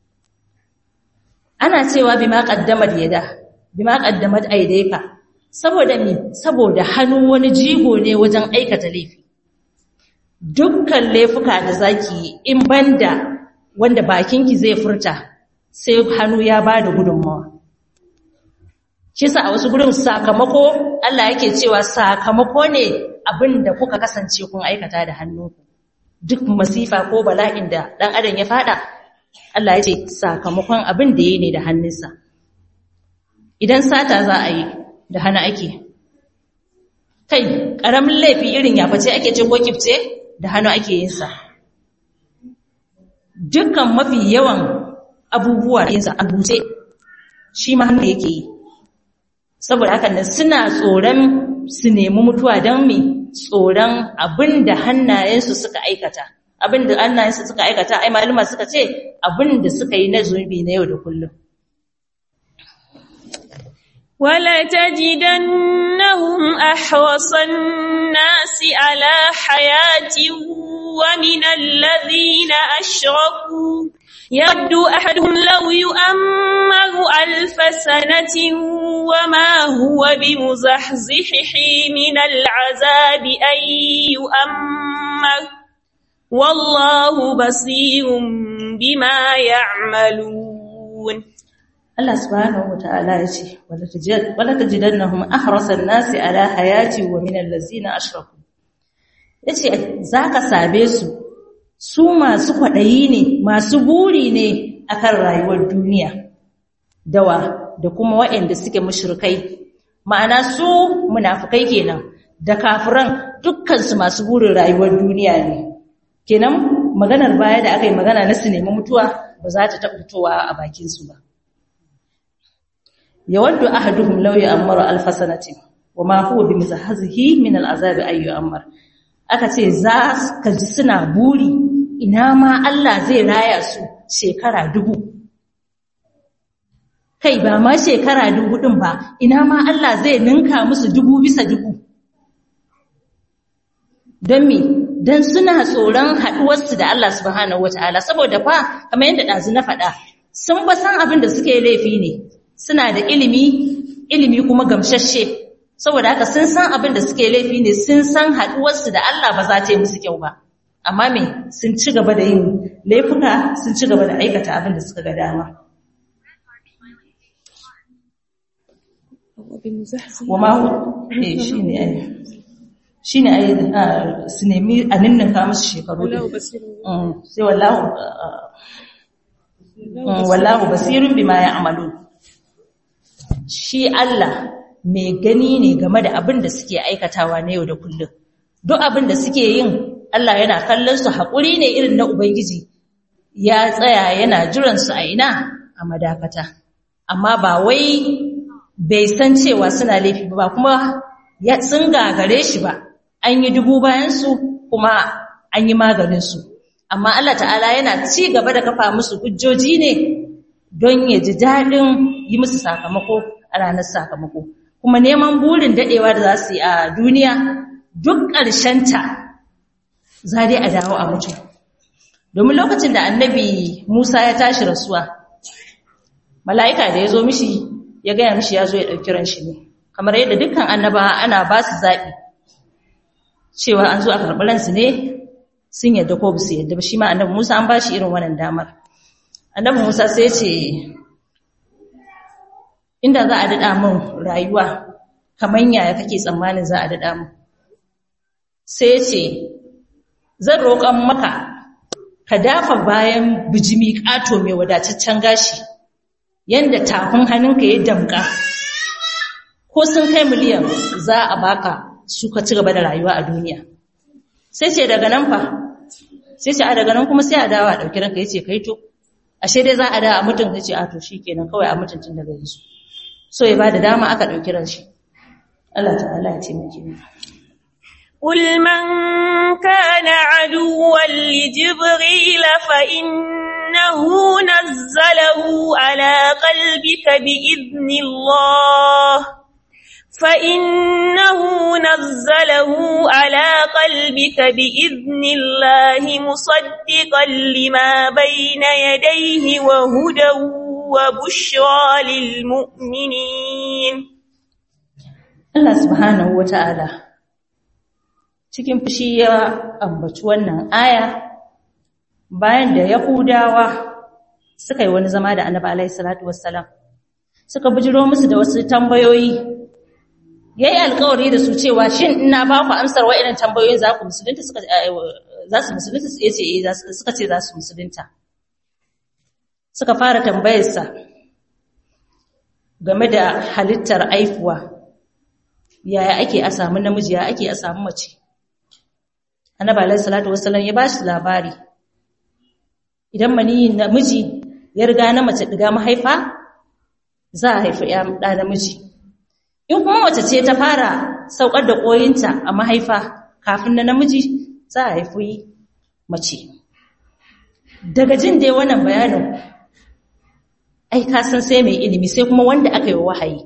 ana cewa bima qaddamat yada bima qaddamat aydika saboda me saboda hannu wani jigo ne wajen aikata laifi dukkan laifuka da zaki in banda wanda bakinki zai furta sai hannu ya bada gudunmawa shi sa a wasu gurin sakamako Allah yake cewa sakamako ne abin da kuka kasance kun aikata da hannunku duk masifa ko bala'in da ɗan adam ya fada Allah ya ce sakamakon abin da ya ne da hannunsa idan sata za a yi da hannu ake kai ƙaramin laifi irin yaface ake ce ko kifce da hannu ake yin sa dukkan mafi yawan abubuwa da yinsa a buce shi ma hannu yake yi saboda haka nan suna tsoron su nemi mutuwa don me tsoron abin da hannayensu suka aikata abin da hannayensu suka aikata ai maluma suka ce abin da suka yi na zunubi na yau da kullum ولتجدنهم أحرص الناس على حياة ومن الذين أشركوا يود أحدهم لو يؤمر ألف سنة وما هو بمزحزحه من العذاب أن يؤمر والله بصير بما يعملون Allah subhanahu wata'ala ya ce wala tajidannahum ahrasan nasi ala hayati wa min allazina ashraku yace zaka sabe su su masu kwadayi ne masu buri ne akan rayuwar duniya dawa da kuma waɗanda suke mushrikai ma'ana su munafikai kenan da kafiran dukkan su masu burin rayuwar duniya ne kenan maganar baya da aka yi magana na su nemi mutuwa ba za ta taɓa fitowa a bakin su ba yawaddu ahaduhum law ya'maru alf sanatin wama huwa bimizahzihi min al'azab ay yu'ammar aka ce za ka ji suna buri ina ma Allah zai raya su shekara dubu kai ba ma shekara dubu din ba ina ma Allah zai ninka musu dubu bisa dubu don me dan suna tsoron haduwarsu da Allah subhanahu wataala saboda fa kamar yadda dazu na faɗa sun ba san abin da suke laifi ne suna da ilimi ilimi kuma gamshashe saboda haka sun san abin da suke laifi ne sun san haduwarsu da Allah ba za ta yi musu kyau ba amma me sun ci gaba da yin laifuka sun ci gaba da aikata abin da suka ga dama wama eh shine ai shine ai su nemi a ninninka musu shekaru sai wallahu wallahu basirun bima ya'malun shi Allah mai gani ne game da abin da suke aikatawa na yau da kullum. Duk abin da suke yin Allah yana kallon su haƙuri ne irin na Ubangiji, ya tsaya yana jiransu a ina a madakata. Amma ba wai bai san cewa suna laifi ba kuma sun gagare shi ba, an yi dubu bayansu kuma an yi maganinsu. Amma Allah ta'ala yana ci gaba da kafa musu hujjoji ne don ya ji daɗin yi musu sakamako a ranar sakamako kuma neman burin daɗewa da za su yi a duniya duk ƙarshenta za dai a dawo a mutu domin lokacin da annabi musa ya tashi rasuwa mala'ika da ya zo mishi ya gaya mishi ya zo ya ɗauki ran shi ne kamar yadda dukkan annaba ana ba su zaɓi cewa an zo a karɓi ransu ne sun yadda ko ba su yadda ba shi ma annabi musa an ba shi irin wannan damar annabi musa sai ce inda za a daɗa min rayuwa kamar yaya kake tsammanin za a daɗa min sai ce zan roƙon maka ka dafa bayan bijimi ƙato mai wadataccen gashi yanda tafin hannunka ya damƙa ko sun kai miliyan za a baka su ka ci gaba da rayuwa a duniya sai ce daga nan fa sai ce a daga nan kuma sai a dawo a ɗauki ranka ya ce kai to ashe dai za a da a mutum sai ce a to shikenan kawai a mutuntun daga yanzu so ya bada dama aka dauki ran shi Allah ta'ala ya taimake mu قل من كان عدوا لجبريل فإنه نزله على قلبك بإذن الله فإنه نزله على قلبك بإذن الله مصدقا لما بين يديه وهدى وبشرى للمؤمنين Allah subhanahu wata'ala cikin fushi ya ambaci wannan aya bayan da Yahudawa suka yi wani zama da Annabi alaihi salatu wassalam suka bijiro musu da wasu tambayoyi yayi alƙawari da su cewa shin ina ba ku amsar wa'annan tambayoyin za ku musulunta suka za su musulunta yace eh suka ce za su musulunta suka fara tambayarsa game da halittar aifuwa yaya ake a samu namiji ya ake a samu mace annabi alaihi salatu wassalam ya bashi labari idan maniyin namiji ya riga na mace diga mahaifa za a haifi ya da namiji in kuma mace ce ta fara saukar da koyinta a mahaifa kafin na namiji za a haifi mace daga jin dai wannan bayanin ai ka san sai mai ilimi sai kuma wanda aka yi wahayi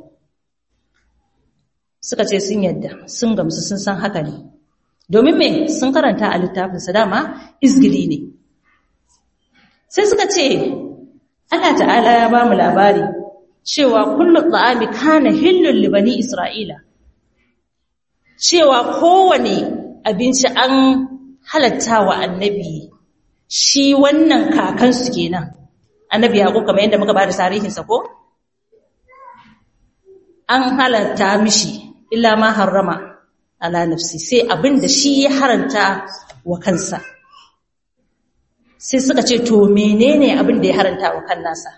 suka ce sun yadda sun gamsu sun san haka ne domin me sun karanta a littafinsa dama izgili ne sai suka ce Allah ta'ala ya ba mu labari cewa kullu ta'ami kana hillul li bani isra'ila cewa kowane abinci an halatta wa annabi shi wannan kakansu kenan annabi yaqub kamar yadda muka bada tarihinsa ko an halatta mishi illa ma harrama ala nafsi sai abinda shi ya haranta wa kansa sai suka ce to menene abinda ya haranta wa kan nasa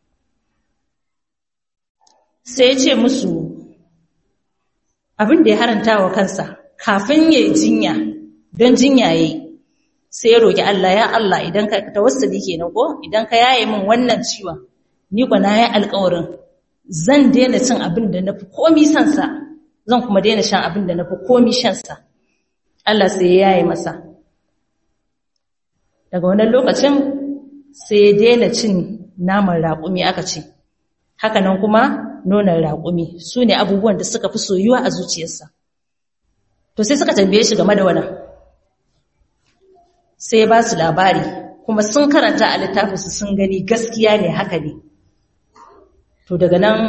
sai ya ce musu abinda ya haranta wa kansa kafin ya jinya don jinya yayi sai ya roki Allah ya Allah idan ka tawassuli kenan ko idan ka yaye min wannan ciwon ni kwa na yi alƙawarin zan daina cin abin da nafi komi san sa zan kuma daina shan abin da nafi komi shan sa Allah sai ya yaye masa daga wannan lokacin sai ya daina cin naman raƙumi aka ce haka nan kuma nonon raƙumi su ne abubuwan da suka fi soyuwa a zuciyarsa to sai suka tambaye shi game da wannan sai ba su labari kuma sun karanta a littafinsu sun gani gaskiya ne haka ne to daga nan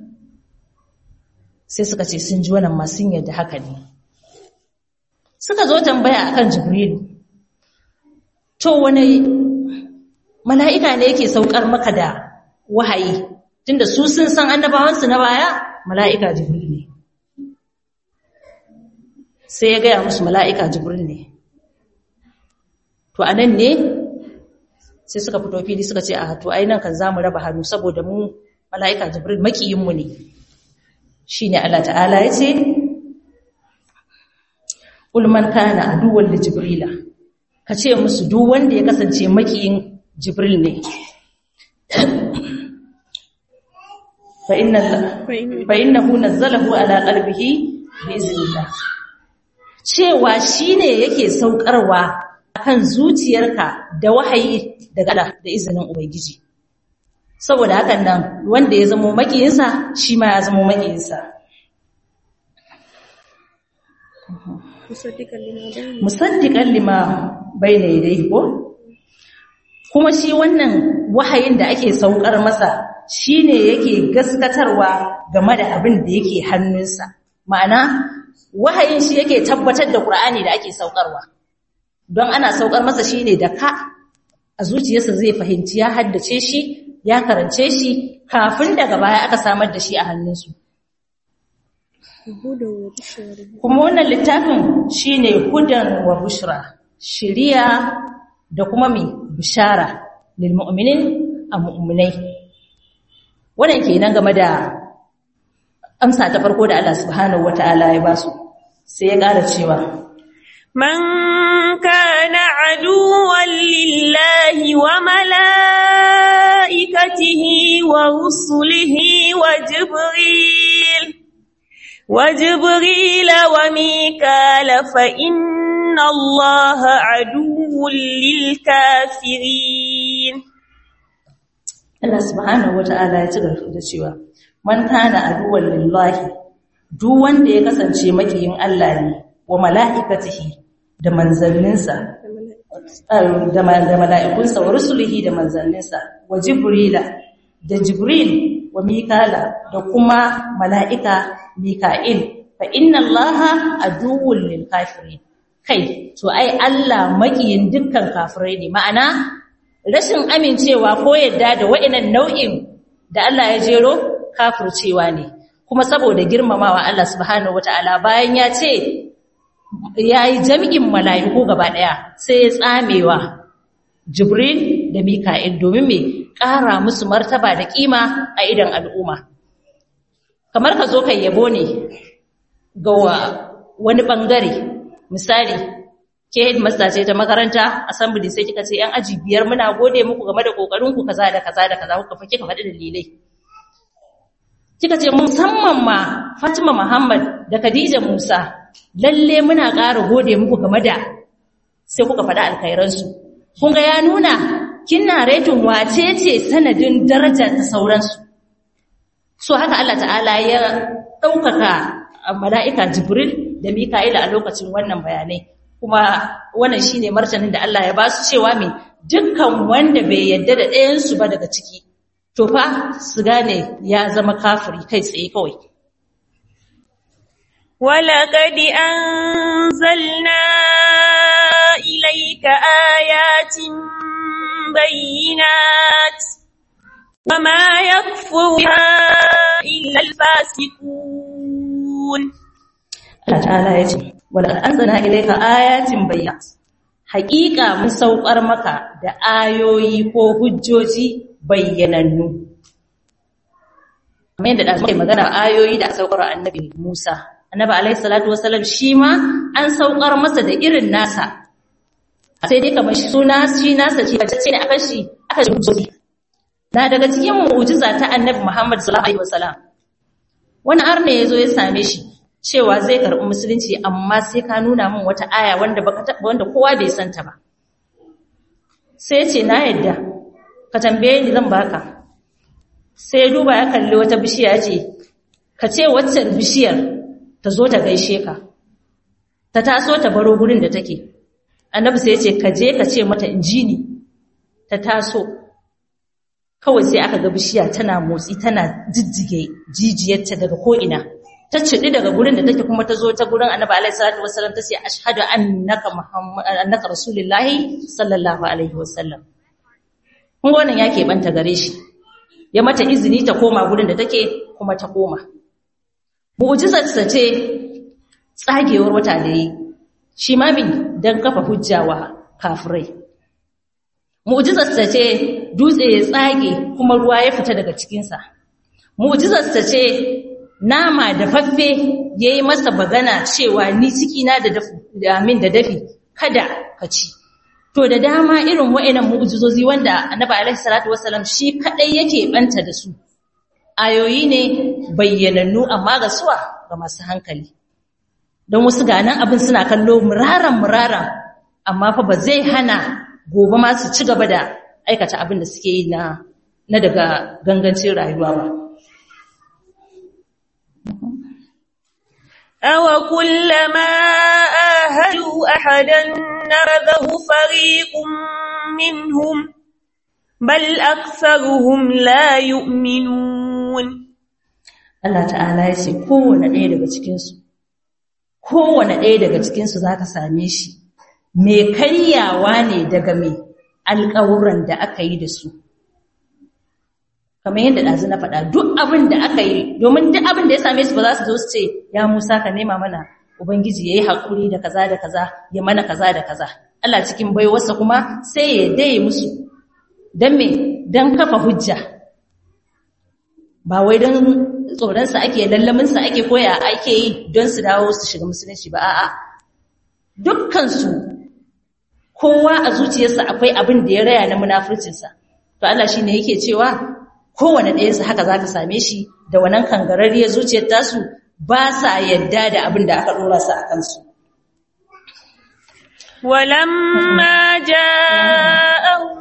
sai suka ce sun ji wannan masu yadda haka ne suka zo tambaya akan jibrilu to wani mala'ika ne yake saukar maka da wahayi tunda su sun san annabawansu na baya mala'ika jibril ne sai ya gaya musu mala'ika jibril ne to a nan ne sai suka fito fili suka ce a to ai nan kan za mu raba hannu saboda mu mala'ika jibril makiyinmu ne shi ne Allah ta'ala ya ce ulman kana aduwar da jibrila ka ce musu duk wanda ya kasance makiyin jibril ne fa'innahu nazzalahu ala qalbihi bi iznillah cewa shine yake saukarwa akan zuciyarka da wahayi daga Allah da izinin ubangiji saboda hakan nan wanda ya zama makiyinsa shi ma ya zama makiyinsa musaddiqan lima bayna yadayhi ko kuma shi wannan wahayin da ake saukar masa shine yake gaskatarwa game da abin da yake hannunsa ma'ana wahayin shi yake tabbatar da Qur'ani da ake saukarwa don ana saukar masa shine da ka a zuciyarsa zai fahimci ya haddace shi ya karance shi kafin daga baya aka samar da shi a hannunsu kuma wannan littafin shine hudan wa bushra shiriya da kuma mai bishara lil mu'minin a mu'minai wannan kenan game da amsa ta farko da Allah subhanahu wataala ya basu sai ya ƙara cewa man kana aduwwan lillahi wa malaikatihi wa rusulihi wa jibril wa jibril wa mikal fa inna allaha aduwwun lil kafirin Allah subhanahu wata'ala ya ci gaba da cewa man kana aduwwan lillahi duk wanda ya kasance makiyin Allah ne wa mala'ikatihi da manzanninsa da mala'ikunsa wa rusulihi da manzanninsa wa jibrila da jibril wa mikala da kuma mala'ika mika'il fa inna allaha aduwwun lil kafirin kai to ai Allah makiyin dukkan kafirai ne ma'ana rashin amincewa ko yadda da wa'inan nau'in da Allah ya jero kafircewa ne kuma saboda girmamawa Allah subhanahu wataala bayan ya ce yayi jami'in mala'iku gaba daya sai ya tsamewa Jibril da Mika'il domin me ƙara musu martaba da kima a idan al'umma kamar ka zo kai yabo ne ga wani bangare misali ke headmaster ce ta makaranta assembly sai kika ce yan aji biyar muna gode muku game da kokarin ku kaza da kaza da kaza kuka fa kika faɗi dalilai kika ce musamman ma Fatima Muhammad da Khadija Musa lalle muna ƙara gode muku game da sai kuka faɗi alkhairan su kun ga ya nuna kina rating wace ce sanadin daraja ta sauransu so haka Allah ta'ala ya ɗaukaka mala'ika Jibril da Mika'ila a lokacin wannan bayanai kuma wannan shine martanin da Allah ya ba su cewa me dukkan wanda bai yadda da ɗayan su ba daga ciki to fa su gane ya zama kafiri kai tsaye kawai ولقد أنزلنا إليك آيات بينات وما يكفر بها إلا الفاسقون Allah ta'ala ya ce wala anzalna ilayka ayatin bayyinat haƙiƙa mun saukar maka da ayoyi ko hujjoji bayyanannu kamar yadda da muke magana ayoyi da saukar annabi Musa annabi alaihi salatu wasallam shi ma an saukar masa da irin nasa sai dai kamar suna shi nasa ce bace ne akan shi aka ji hujjoji na daga cikin mu'jiza ta annabi Muhammad sallallahu alaihi wasallam wani arne yazo ya same shi cewa zai karɓi musulunci amma sai ka nuna min wata aya wanda baka wanda kowa bai santa ba sai ce na yadda ka tambaye ni zan baka sai duba ya kalli wata bishiya ce ka ce waccan bishiyar ta zo ta gaishe ka ta taso ta baro gurin da take annabi sai ya ce ka je ka ce mata injini ta taso kawai sai aka ga bishiya tana motsi tana jijjige jijiyarta daga ko'ina ta ciɗi daga gurin da take kuma ta zo ta gurin annabi alaihi salatu wasallam ta ce ashhadu annaka muhammad annaka rasulullahi sallallahu alaihi wasallam kun ga wannan yake banta gare shi ya mata izini ta koma gurin da take kuma ta koma mu'jizar ta ce tsagewar wata da yi shi ma bin dan kafa hujjawa kafirai mu'jizar ta ce dutse ya tsage kuma ruwa ya fita daga cikinsa mu'jizar ta ce nama da faffe ya yi masa bagana cewa ni cikina da min da dafi kada ka ci to da dama irin wa'annan mu'jizozi wanda annabi alaihi salatu wasallam shi kadai yake banta da su ayoyi ne bayyanannu amma ga suwa ga masu hankali don wasu ganan abin suna kallo muraran muraran amma fa ba zai hana gobe ma su ci gaba da aikata abin da suke yi na na daga gangancin rayuwa ba أو كلما آهدوا أحدا نبذه فريق منهم بل أكثرهم لا يؤمنون Allah ta'ala ya ce kowane ɗaya daga cikinsu kowane ɗaya daga cikinsu za ka same shi mai karyawa ne daga mai alƙawuran da aka yi da su kamar yadda ɗazu na faɗa duk abin da aka yi domin duk abin da ya same su ba za su zo su ce ya musa ka nema mana ubangiji ya yi haƙuri da kaza da kaza ya mana kaza da kaza Allah cikin baiwarsa kuma sai ya daye musu don me don kafa hujja ba wai don tsoronsa ake lallaminsa ake koya ake yi don su dawo su shiga musulunci ba a'a dukkansu kowa a zuciyarsa akwai abin da ya raya na munafurcinsa to Allah shine yake cewa kowane ɗayansu haka za ka same shi da wannan kangararriyar zuciyar tasu ba sa yadda da abin da aka ɗora su a kansu. ولما جاءهم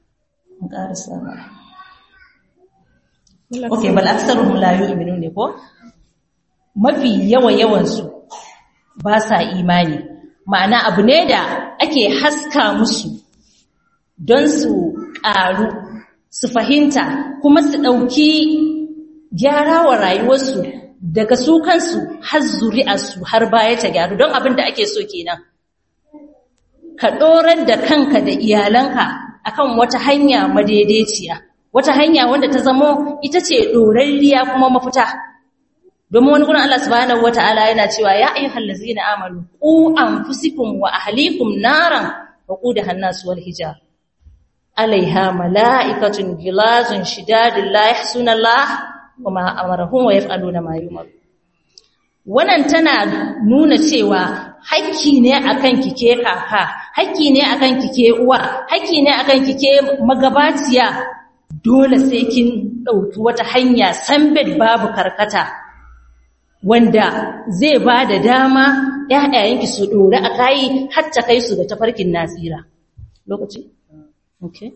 Ok, bal aksaruhum la yu'minun ne ko? Mafi yawa yawansu ba sa imani. Ma'ana abu ne da ake haska musu don su ƙaru su fahimta kuma su ɗauki gyara wa rayuwarsu daga su kansu har zuri'arsu har baya ta gyaru don abin da ake so kenan ka ɗorar da kanka da iyalanka akan wata hanya madaidaiciya wata hanya wanda ta zamo ita ce ɗorarriya kuma mafita domin wani gurin Allah subhanahu wataala yana cewa ya ayyuhallazina amanu qu anfusikum wa ahlikum naran waqudaha an-nas wal hijar alaiha mala'ikatun gilazun shidadun la yahsuna Allah wa ma amarahum wa yaf'aluna ma yu'mar wannan tana nuna cewa hakki ne akan kike kaka hakki ne akan kike uwa hakki ne akan kike magabaciya dole sai kin dauki wata hanya sambed babu karkata wanda zai ba da dama ƴaƴayenki su dore a kai har ta kai su da tafarkin nasira lokaci okay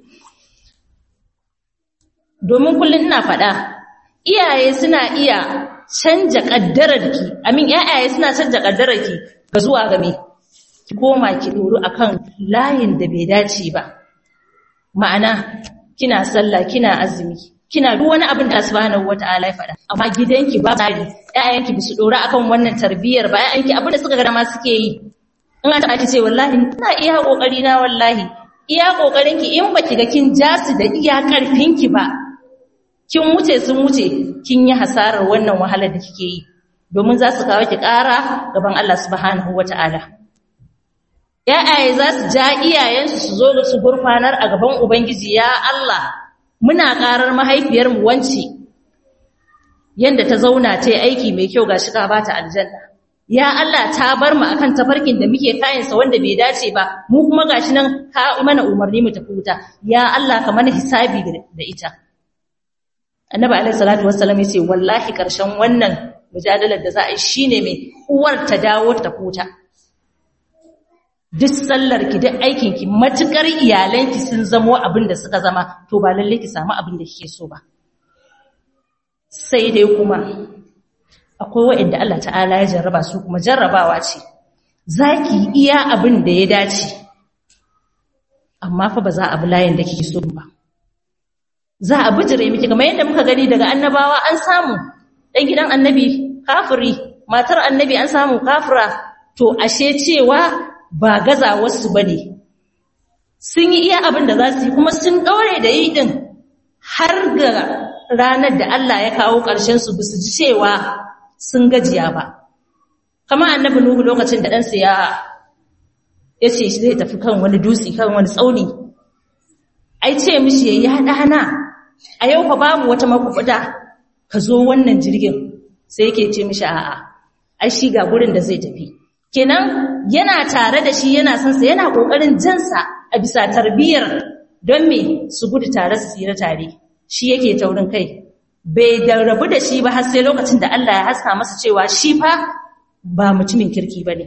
domin kullun ina faɗa iyaye suna iya canja kaddararki amin ƴaƴaye suna canja kaddararki ga zuwa ga me ki koma ki doro akan layin da bai dace ba ma'ana kina sallah kina azumi kina duk wani abin da subhanahu wataala ya faɗa amma gidanki ba tsari ƴaƴanki bisu dora akan wannan tarbiyyar ba ƴaƴanki abin da suka ga ma suke yi in an ta ce wallahi ina iya kokari na wallahi iya kokarinki in baki ga kin jasu da iya karfinki ba kin wuce sun wuce kin yi hasarar wannan wahalar da kike yi domin za su kawo ki ƙara gaban Allah subhanahu wata'ala ya'aye za su ja iyayensu su zo da su gurfanar a gaban ubangiji ya Allah muna ƙarar mahaifiyarmu wance yanda ta zauna ta yi aiki mai kyau gashi ka bata aljanna ya Allah ta bar mu akan tafarkin da muke kayansa wanda bai dace ba mu kuma gashi nan ka mana umarni mu tafi wuta ya Allah ka mana hisabi da ita annabi alaihi salatu wassalam yace wallahi karshen wannan mujadalar da za a yi shine mai uwar ta dawo ta futa duk sallar ki duk aikin ki matukar iyalanki sun zamo abin da suka zama to ba lalle ki samu abin da kike so ba sai dai kuma akwai wa'anda Allah ta'ala ya jarraba su kuma jarrabawa ce zaki iya abin da ya dace amma fa ba za a bi layin da kike so ba za a bijire miki kamar yadda muka gani daga annabawa an samu dan gidan annabi kafiri matar annabi an samu kafira to ashe cewa ba gaza wasu bane sun yi iya abin da za su yi kuma sun daure da yi din har ga ranar da Allah ya kawo ƙarshen su bisu ji cewa sun gajiya ba kamar annabi nuhu lokacin da ɗansa ya ya ce zai tafi kan wani dutse kan wani tsauni ai ce mishi yayi hada hana a yau fa babu wata makubuda ka zo wannan jirgin sai yake ce mishi a'a ai shi ga gurin da zai tafi kenan yana tare da shi yana son sa yana kokarin jansa a bisa tarbiyyar don me su gudu tare su tsira tare shi yake taurin kai bai da rabu da shi ba har sai lokacin da Allah ya haska masa cewa shi fa ba mutumin kirki bane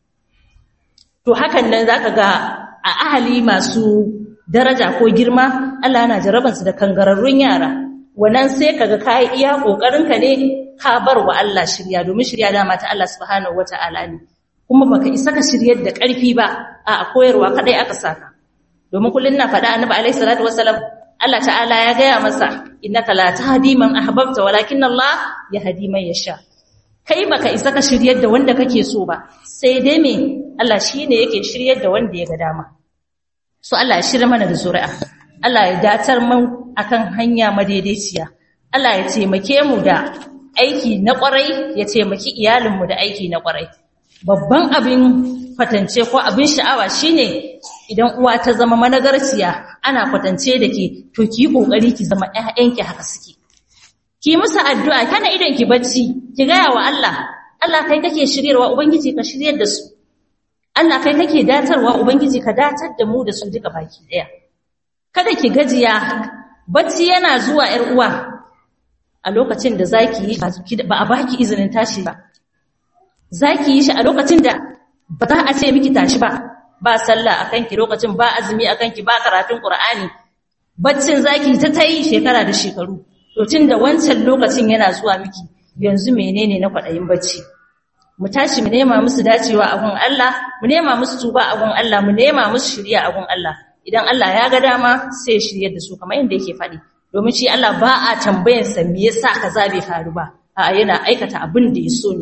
to hakan nan zaka ga a ahali masu daraja ko girma Allah yana jaraban su da kangararrun yara wannan sai kaga kai iya kokarin ka ne ka bar wa Allah shirya domin shirya dama ta Allah subhanahu wataala ne kuma baka isa ka shiryar da karfi ba a koyarwa kadai aka saka domin kullun na faɗa annabi alaihi salatu wassalam Allah ta'ala ya gaya masa innaka la tahdi man ahbabta walakin Allah yahdi man yasha kai baka isa ka shiryar da wanda kake so ba sai dai me Allah shine yake shiryar da wanda ya ga dama so Allah ya shirya mana da zuri'a Allah ya datar mu akan hanya madaidaiciya Allah ya taimake mu da aiki na kwarai ya taimaki iyalin mu da aiki na kwarai babban abin kwatance ko abin sha'awa shine idan uwa ta zama managarciya ana kwatance da ke to ki kokari ki zama ƴaƴanki haka suke ki musu addu'a kana idan ki bacci ki gaya wa Allah Allah kai kake shiryarwa ubangiji ka shiryar da su Allah kai kake datarwa ubangiji ka datar da mu da su duka baki daya kada ki gajiya bacci yana zuwa ƴar uwa a lokacin da zaki yi ba a baki izinin tashi ba zaki yi shi a lokacin da ba za a ce miki tashi ba ba sallah akan ki lokacin ba azumi akan ki ba karatun qur'ani baccin zaki ta tayi shekara da shekaru to tunda wancan lokacin yana zuwa miki yanzu menene na kwadayin bacci mu tashi mu nema musu dacewa a gun Allah mu nema musu tuba a gun Allah mu nema musu shiriya a gun Allah idan Allah ya ga dama sai ya shiryar da su kamar yadda yake faɗi domin shi Allah ba a tambayar sa me yasa kaza bai faru ba a yana aikata abin da ya so ne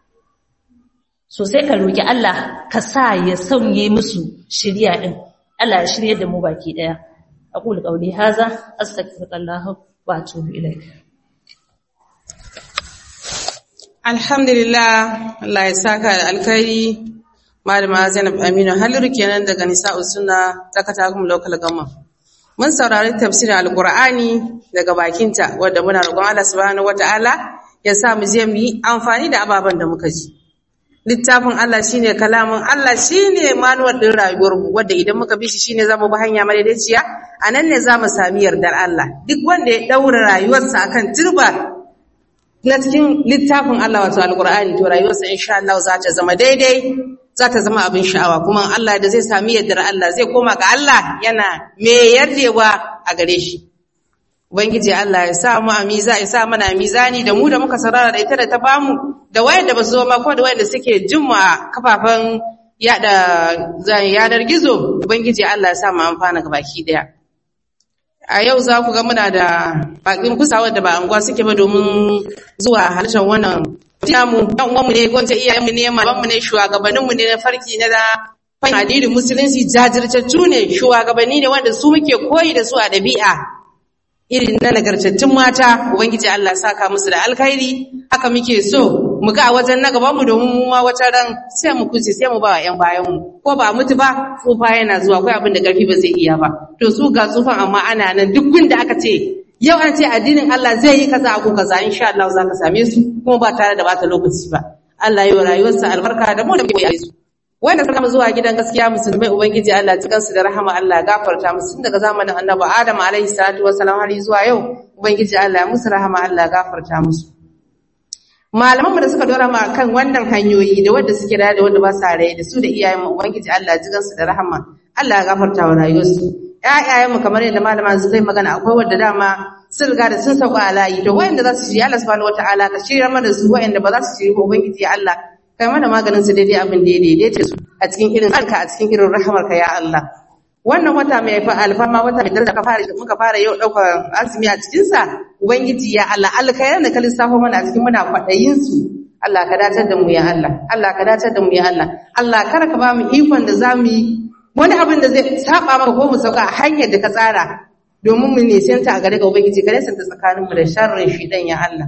so sai ka roki Allah ka sa ya sauye musu shiriya din Allah ya shiryar da mu baki daya aqulu qawli hadha astaghfirullah wa atubu ilayk Alhamdulillah, Allah ya saka da alkhairi. Malama Zainab Aminu Haliru kenan daga Nisa'u Sunna ta Katakum Local Government. Mun saurari tafsirin Alkur'ani daga bakinta wadda muna roƙon Allah subhanahu wata'ala ya sa mu je mu yi amfani da ababen da muka ji. Littafin Allah shine kalamin Allah shine manuwar din rayuwar mu wadda idan muka bi shi shine zamu bi hanya madaidaiciya a nan ne zamu sami yardar Allah. Duk wanda ya daura rayuwarsa akan turba na cikin littafin Allah wato Alkur'ani to rayuwarsa insha Allah za ta zama daidai za ta zama abin sha'awa kuma Allah da zai sami yardar Allah zai koma ga Allah yana me yardewa a gare shi ubangiji Allah ya sa mu a miza ya sa mana mizani da mu da muka sarara da ita da ta bamu da wayanda ba su zo ma ko da wayanda suke jin mu a kafafen yada yanar gizo ubangiji Allah ya sa mu amfana ga baki daya a yau za ku ga muna da bakin kusa wadda ba anguwa suke ba domin zuwa harshen wannan mu dan uwanmu ne gwamnati iyayenmu ne malamanmu ne shugabanninmu ne na farki na da fahimta addinin musulunci jajirtattu ne shugabanni ne wanda su muke koyi da su a ɗabi'a irin na nagartattun mata ubangiji Allah saka musu da alkhairi haka muke so mu ga a wajen na gaban mu domin mu ma wata ran sai mu kuce sai mu ba wa ƴan bayan mu ko ba mutu ba tsufa yana zuwa akwai abin da ƙarfi ba zai iya ba to su ga tsufan amma ana nan duk gunda aka ce yau an ce addinin Allah zai yi kaza ko kaza insha Allah za ka same su kuma ba tare da bata lokaci ba Allah yi wa rayuwarsa albarka da mu da mu yi su wanda suka zuwa gidan gaskiya musulmai ubangiji Allah cikin su da rahama Allah ya gafarta musu tun daga zamanin annabi Adam alaihi salatu wassalam har zuwa yau ubangiji Allah ya musu rahama Allah ya gafarta musu malamanmu da suka dora ma kan wannan hanyoyi da wanda suke da da wanda ba sa raye da su da iyayenmu ubangiji Allah ya jigan su da rahama Allah ya gafarta wa rayuwarsu ƴaƴayenmu kamar yadda malama su kai magana akwai wanda dama sun riga da sun sauka a layi to wayanda za su ji Allah subhanahu wataala ka shirya mana su wayanda ba za su ji ba ubangiji Allah kai mana maganin su daidai abin da ya daidaita su a cikin irin alka a cikin irin rahamarka ya Allah wannan wata mai fa alfama wata mai daraja ka fara muka fara yau daukar azumi a cikin sa ubangiji ya Allah alkhairan da ka lissafo mana a cikin muna kwadayin su Allah ka datar da mu ya Allah Allah ka datar da mu ya Allah Allah kar ka ba mu ikon da zamu yi wani abin da zai saba maka ko mu sauka a hanyar da ka tsara domin mu nisanta a gare ka ubangiji ka nisanta tsakanin mu da sharrin shidan ya Allah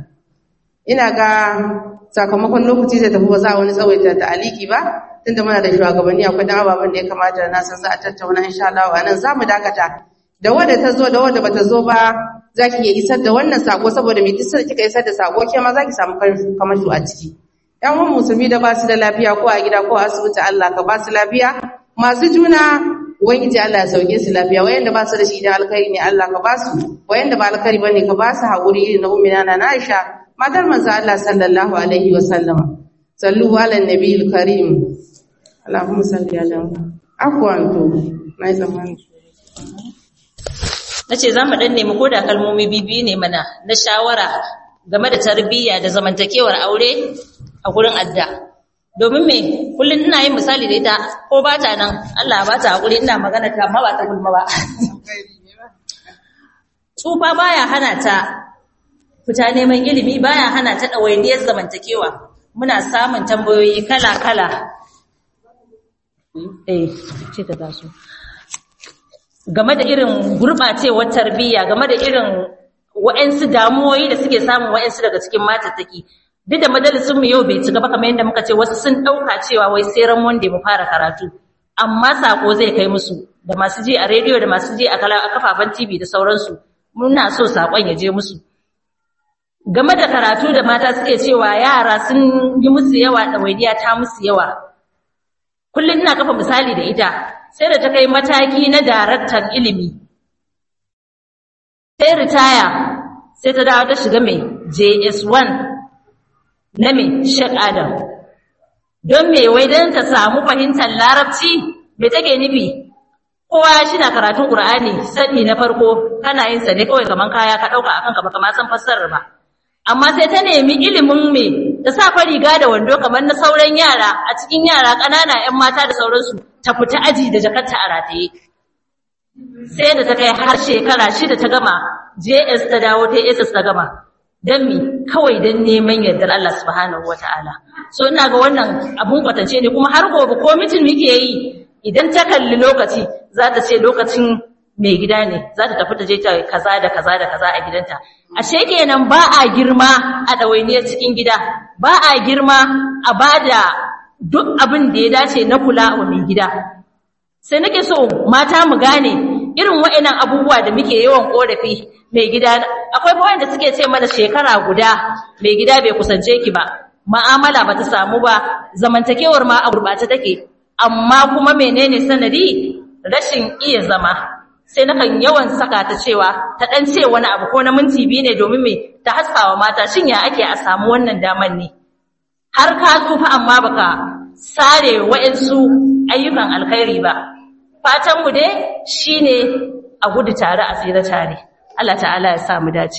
ina ga sakamakon lokaci zai tafi ba za a wani tsawaita ta aliki ba tunda muna da shugabanni akwai dan ababen da ya kamata na san za a tattauna insha Allah a nan zamu dakata da wanda ta zo da wanda bata zo ba zaki iya isar da wannan sako saboda me duk sai kika isar da sako ke ma zaki samu kamashu a ciki yan uwan musulmi da ba su da lafiya ko a gida ko a asibiti Allah ka ba su lafiya masu juna ubangiji Allah ya sauke su lafiya wayanda ba su da shi da alkhairi ne Allah ka ba su wayanda ba alkhairi bane ka ba su haƙuri irin na ummina na Aisha matar manzo Allah sallallahu alaihi wa sallama sallu ala nabiyil karim Allahumma salli ala afwan to mai zamani nace za mu dan nemi koda kalmomi bibi ne mana na shawara game da tarbiyya da zamantakewar aure a gurin adda domin me kullun ina yin misali da ita ko ba ta nan Allah ba ta hakuri ina magana ta amma ba ta gulma ba tsufa baya hana ta fita neman ilimi baya hana ta ɗawainiyar zamantakewa muna samun tambayoyi kala-kala eh ce ta taso game da irin gurɓacewar tarbiyya game da irin wa'ansu damuwoyi da suke samun wa'ansu daga cikin matattaki duk da majalisun mu yau bai ci gaba kamar yadda muka ce wasu sun ɗauka cewa wai sai ran wanda mu fara karatu amma sako zai kai musu da masu ji a rediyo da masu ji a kafafen TV da sauransu muna so sakon ya je musu game da karatu da mata suke cewa yara sun yi musu yawa ɗawainiya ta musu yawa kullum ina kafa misali da ita sai da ta kai mataki na daraktan ilimi sai ritaya sai ta dawo ta shiga mai js1 na mai shek adam don me wai don ta samu fahimtar larabci me take nufi kowa shi na karatun ƙur'ani sani na farko kana yin sa ne kawai kaman kaya ka ɗauka akan ka ba kama san fassarar ba amma sai ta nemi ilimin me ta sa riga da wando kamar na sauran yara a cikin yara ƙanana 'yan mata da sauransu ta fita aji da jakarta a rataye sai da ta kai har shekara shida ta gama JS ta dawo ta SS ta gama don mi kawai don neman yardar Allah subhanahu wata'ala so ina ga wannan abun kwatance ne kuma har gobe ko mitin muke yi idan ta kalli lokaci za ta ce lokacin mai gida ne za ta tafi ta je ta kaza da kaza da kaza a gidanta ashe kenan ba a girma a ɗawainiyar cikin gida ba a girma a bada duk abin da ya dace na kula wa mai gida sai nake so mata mu gane irin wa'annan abubuwa da muke yawan korafi mai gida akwai bayan da suke ce mana shekara guda mai gida bai kusance ki ba ma'amala ba ta samu ba zamantakewar ma a gurbace take amma kuma menene sanadi rashin iya zama sai nakan yawan saka ta cewa ta dan ce wani abu ko na minti biyu ne domin me ta haskawa mata shin ya ake a samu wannan daman ne har ka tsufa amma baka sare wa'ansu ayyukan alkhairi ba fatan mu dai shine a gudu tare a tsira tare Allah ta'ala ya sa mu dace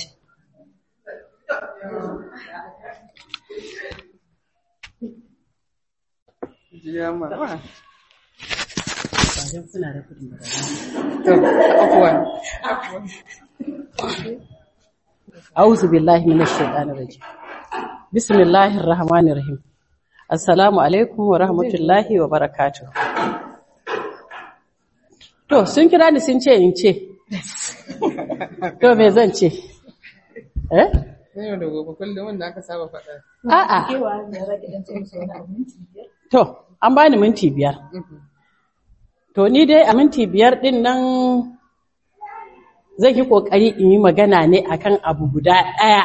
أعوذ بالله من الشيطان الرجيم بسم الله الرحمن الرحيم السلام عليكم ورحمة الله وبركاته To, sun kira ni sun ce in ce, to me zan ce? Eh? Yau da gobe kullum wanda aka saba faɗa. A'a. To, an bani minti biyar. To, ni dai a minti biyar ɗin nan zan yi ƙoƙari in yi magana ne akan abu guda ɗaya.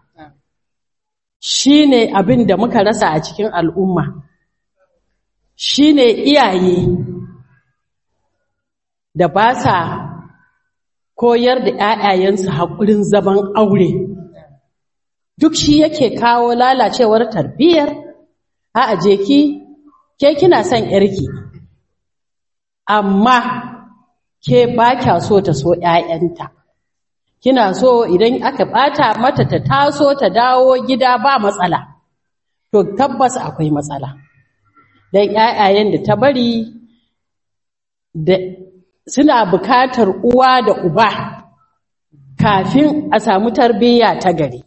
Shi ne abin da muka rasa a cikin al'umma. Shi ne iyaye da ba sa koyar da ‘ya'yayensu haƙurin zaman aure. Duk shi yake kawo lalacewar tarbiyyar, a aje ki, ke kina son ‘yarki, amma ke ba kya so ta so ‘ya'yanta. Kina so idan aka ɓata mata ta taso ta dawo gida ba matsala, to tabbas akwai matsala. Don ‘ya'yayen da ta bari da suna bukatar uwa da uba kafin a samu tarbiyya ta gari.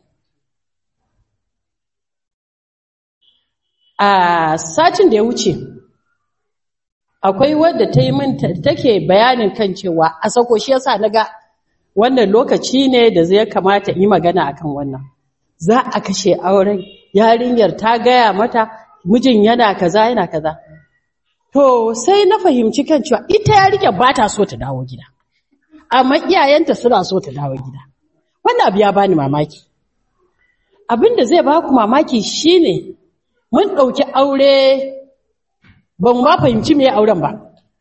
A satin da ya wuce, akwai wadda ta yi min take bayanin kan cewa a sako shi yasa naga wannan lokaci ne da zai kamata yi magana akan wannan. Za a kashe auren yarinyar ta gaya mata mijin yana kaza yana kaza. To sai na fahimci kan cewa ita yarinya ba ta so ta dawo gida. Amma iyayenta suna so ta dawo gida. Wannan abu ya bani mamaki. Abin da zai ba ku mamaki shine mun ɗauki aure ban ma fahimci me auren ba.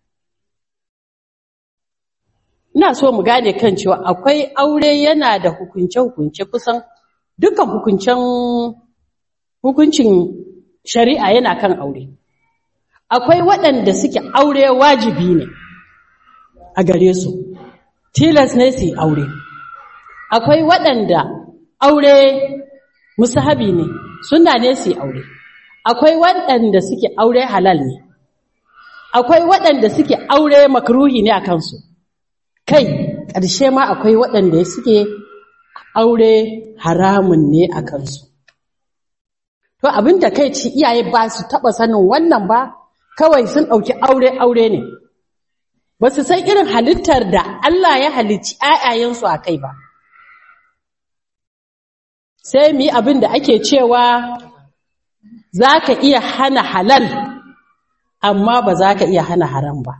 Ina so mu gane kan cewa akwai aure yana da hukunce-hukunce kusan dukkan hukuncen hukuncin shari'a yana kan aure. akwai waɗanda suke aure wajibi ne a gare su tilas ne su aure akwai waɗanda aure musahabi ne suna ne su aure akwai waɗanda suke aure halal ne akwai waɗanda suke aure makruhi ne a kansu kai ƙarshe ma akwai waɗanda suke aure haramun ne a kansu to abin da kai ci iyaye ba su taɓa sanin wannan ba kawai sun ɗauki aure-aure ne, ba su san irin halittar da Allah ya halicci ‘ya'yayensu a kai ba. Sai mu yi abin da ake cewa za ka iya hana halal, amma ba za ka iya hana haram ba.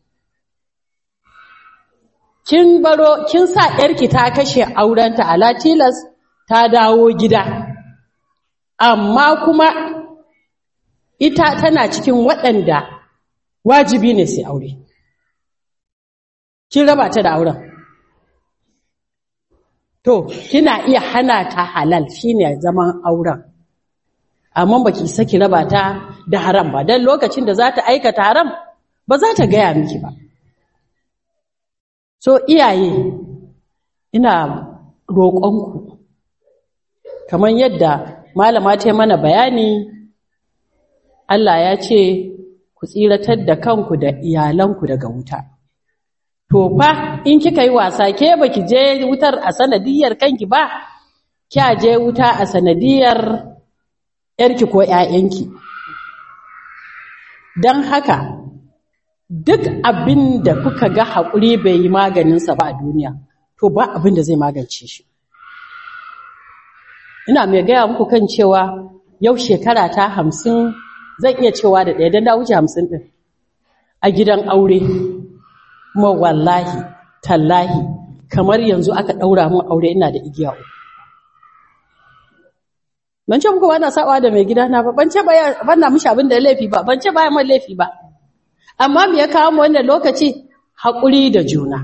Kin baro, kin sa ‘yarki ta kashe aurenta a Latilas ta dawo gida, amma kuma ita tana cikin waɗanda wajibi ne sai aure. Kin raba ta da auren. To, kina iya hana ta halal shine zaman auren. Amma baki isa ki raba ta da haram ba, don lokacin da za ta aikata haram ba za ta gaya miki ba. So, iyaye, ina roƙonku, kamar yadda malama ta mana bayani, Allah ya ce ku tsiratar da kanku da iyalanku daga wuta. To fa in kika yi wasa ke baki je wutar a sanadiyar kanki ba, kya je wuta a sanadiyar ‘yarki ko ‘ya'yanki. Don haka, duk abin da kuka ga haƙuri bai yi maganinsa ba a duniya, to ba abin da zai magance shi. Ina mai gaya muku kan cewa yau shekara ta hamsin zan iya cewa da ɗaya don da wuce hamsin ɗin a gidan aure kuma wallahi tallahi kamar yanzu aka ɗaura mun aure ina da igiya uku ban ce muku ba na saɓa da mai gidana ba ban ce ban na mishi abin da ya laifi ba ban ce bayan man laifi ba amma me ya kawo mu wannan lokaci haƙuri da juna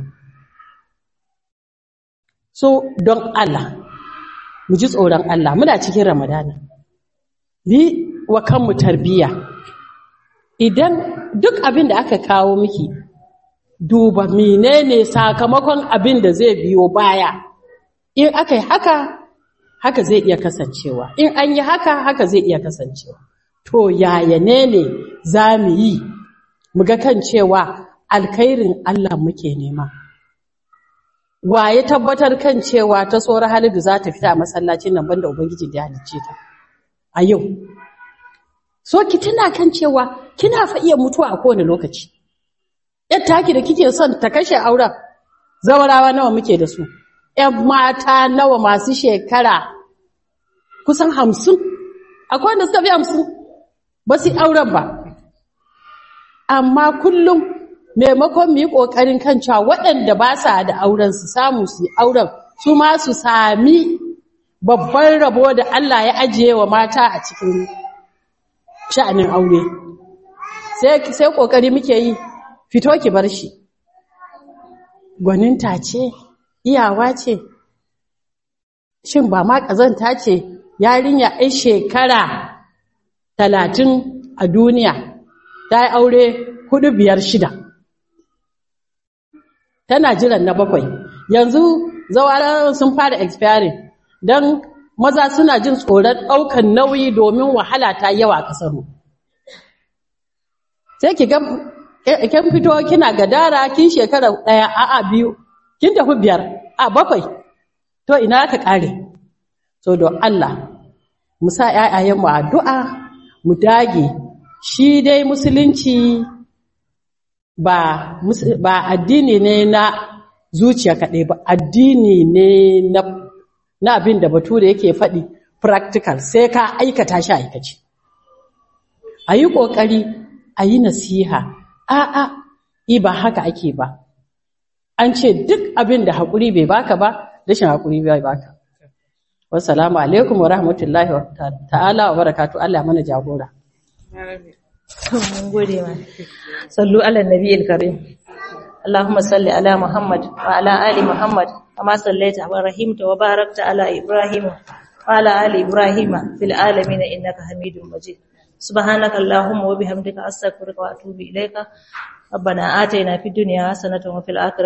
so don Allah mu ji tsoron Allah muna cikin Ramadana bi wa kanmu tarbiyya idan duk abin da aka kawo miki duba menene sakamakon abin da zai biyo baya in aka yi haka haka zai iya kasancewa in an yi haka haka zai iya kasancewa to yaya ne ne za mu yi mu ga kan cewa alkhairin Allah muke nema wa ya tabbatar kan cewa ta tsoron halidu za ta fita a masallacin nan banda ubangiji da ya halicce ta a yau so ki tuna kan cewa kina fa iya mutuwa a kowane lokaci yar taki da kike son ta kashe auren zawarawa nawa muke da su ‘yan mata nawa masu shekara kusan hamsin, akwai wanda suka fi hamsin ba su auren ba. Amma kullum maimakon mu yi ƙoƙarin kan cewa waɗanda ba sa da auren su samu su yi auren su ma su sami babban rabo da Allah ya ajiye wa mata a cikin sha'anin aure. Sai ƙoƙari muke yi, fito ki bar shi. Gwaninta ce, iyawa ce shin ba ma ƙazanta ce yarinya ai shekara talatin a duniya ta yi aure hudu biyar shida tana jiran na bakwai yanzu zawarar sun fara expiring don maza suna jin tsoron ɗaukan nauyi domin wahala ta yawa a ƙasarmu sai ki ga kin fito kina gadara kin shekara ɗaya a'a biyu kin tafi biyar a bakwai to ina ka kare so don Allah mu sa ƴaƴayen mu addu'a mu dage shi dai musulunci ba ba addini ne na zuciya kaɗai ba addini ne na na abin da bature yake faɗi practical sai ka aikata shi aikace a yi ƙoƙari a yi nasiha a'a i ba haka ake ba an ce duk abin da haƙuri bai baka ba rashin haƙuri bai baka wassalamu alaikum wa rahmatullahi wa ta'ala wa barakatu Allah mana jagora mun gode ma sallu ala nabiyil karim اللهم صل على محمد وعلى آل محمد كما صليت ورحمت وباركت على إبراهيم وعلى آل إبراهيم في العالمين إنك حميد مجيد سبحانك اللهم وبحمدك أستغفرك وأتوب إليك ربنا آتنا في الدنيا حسنة وفي الآخرة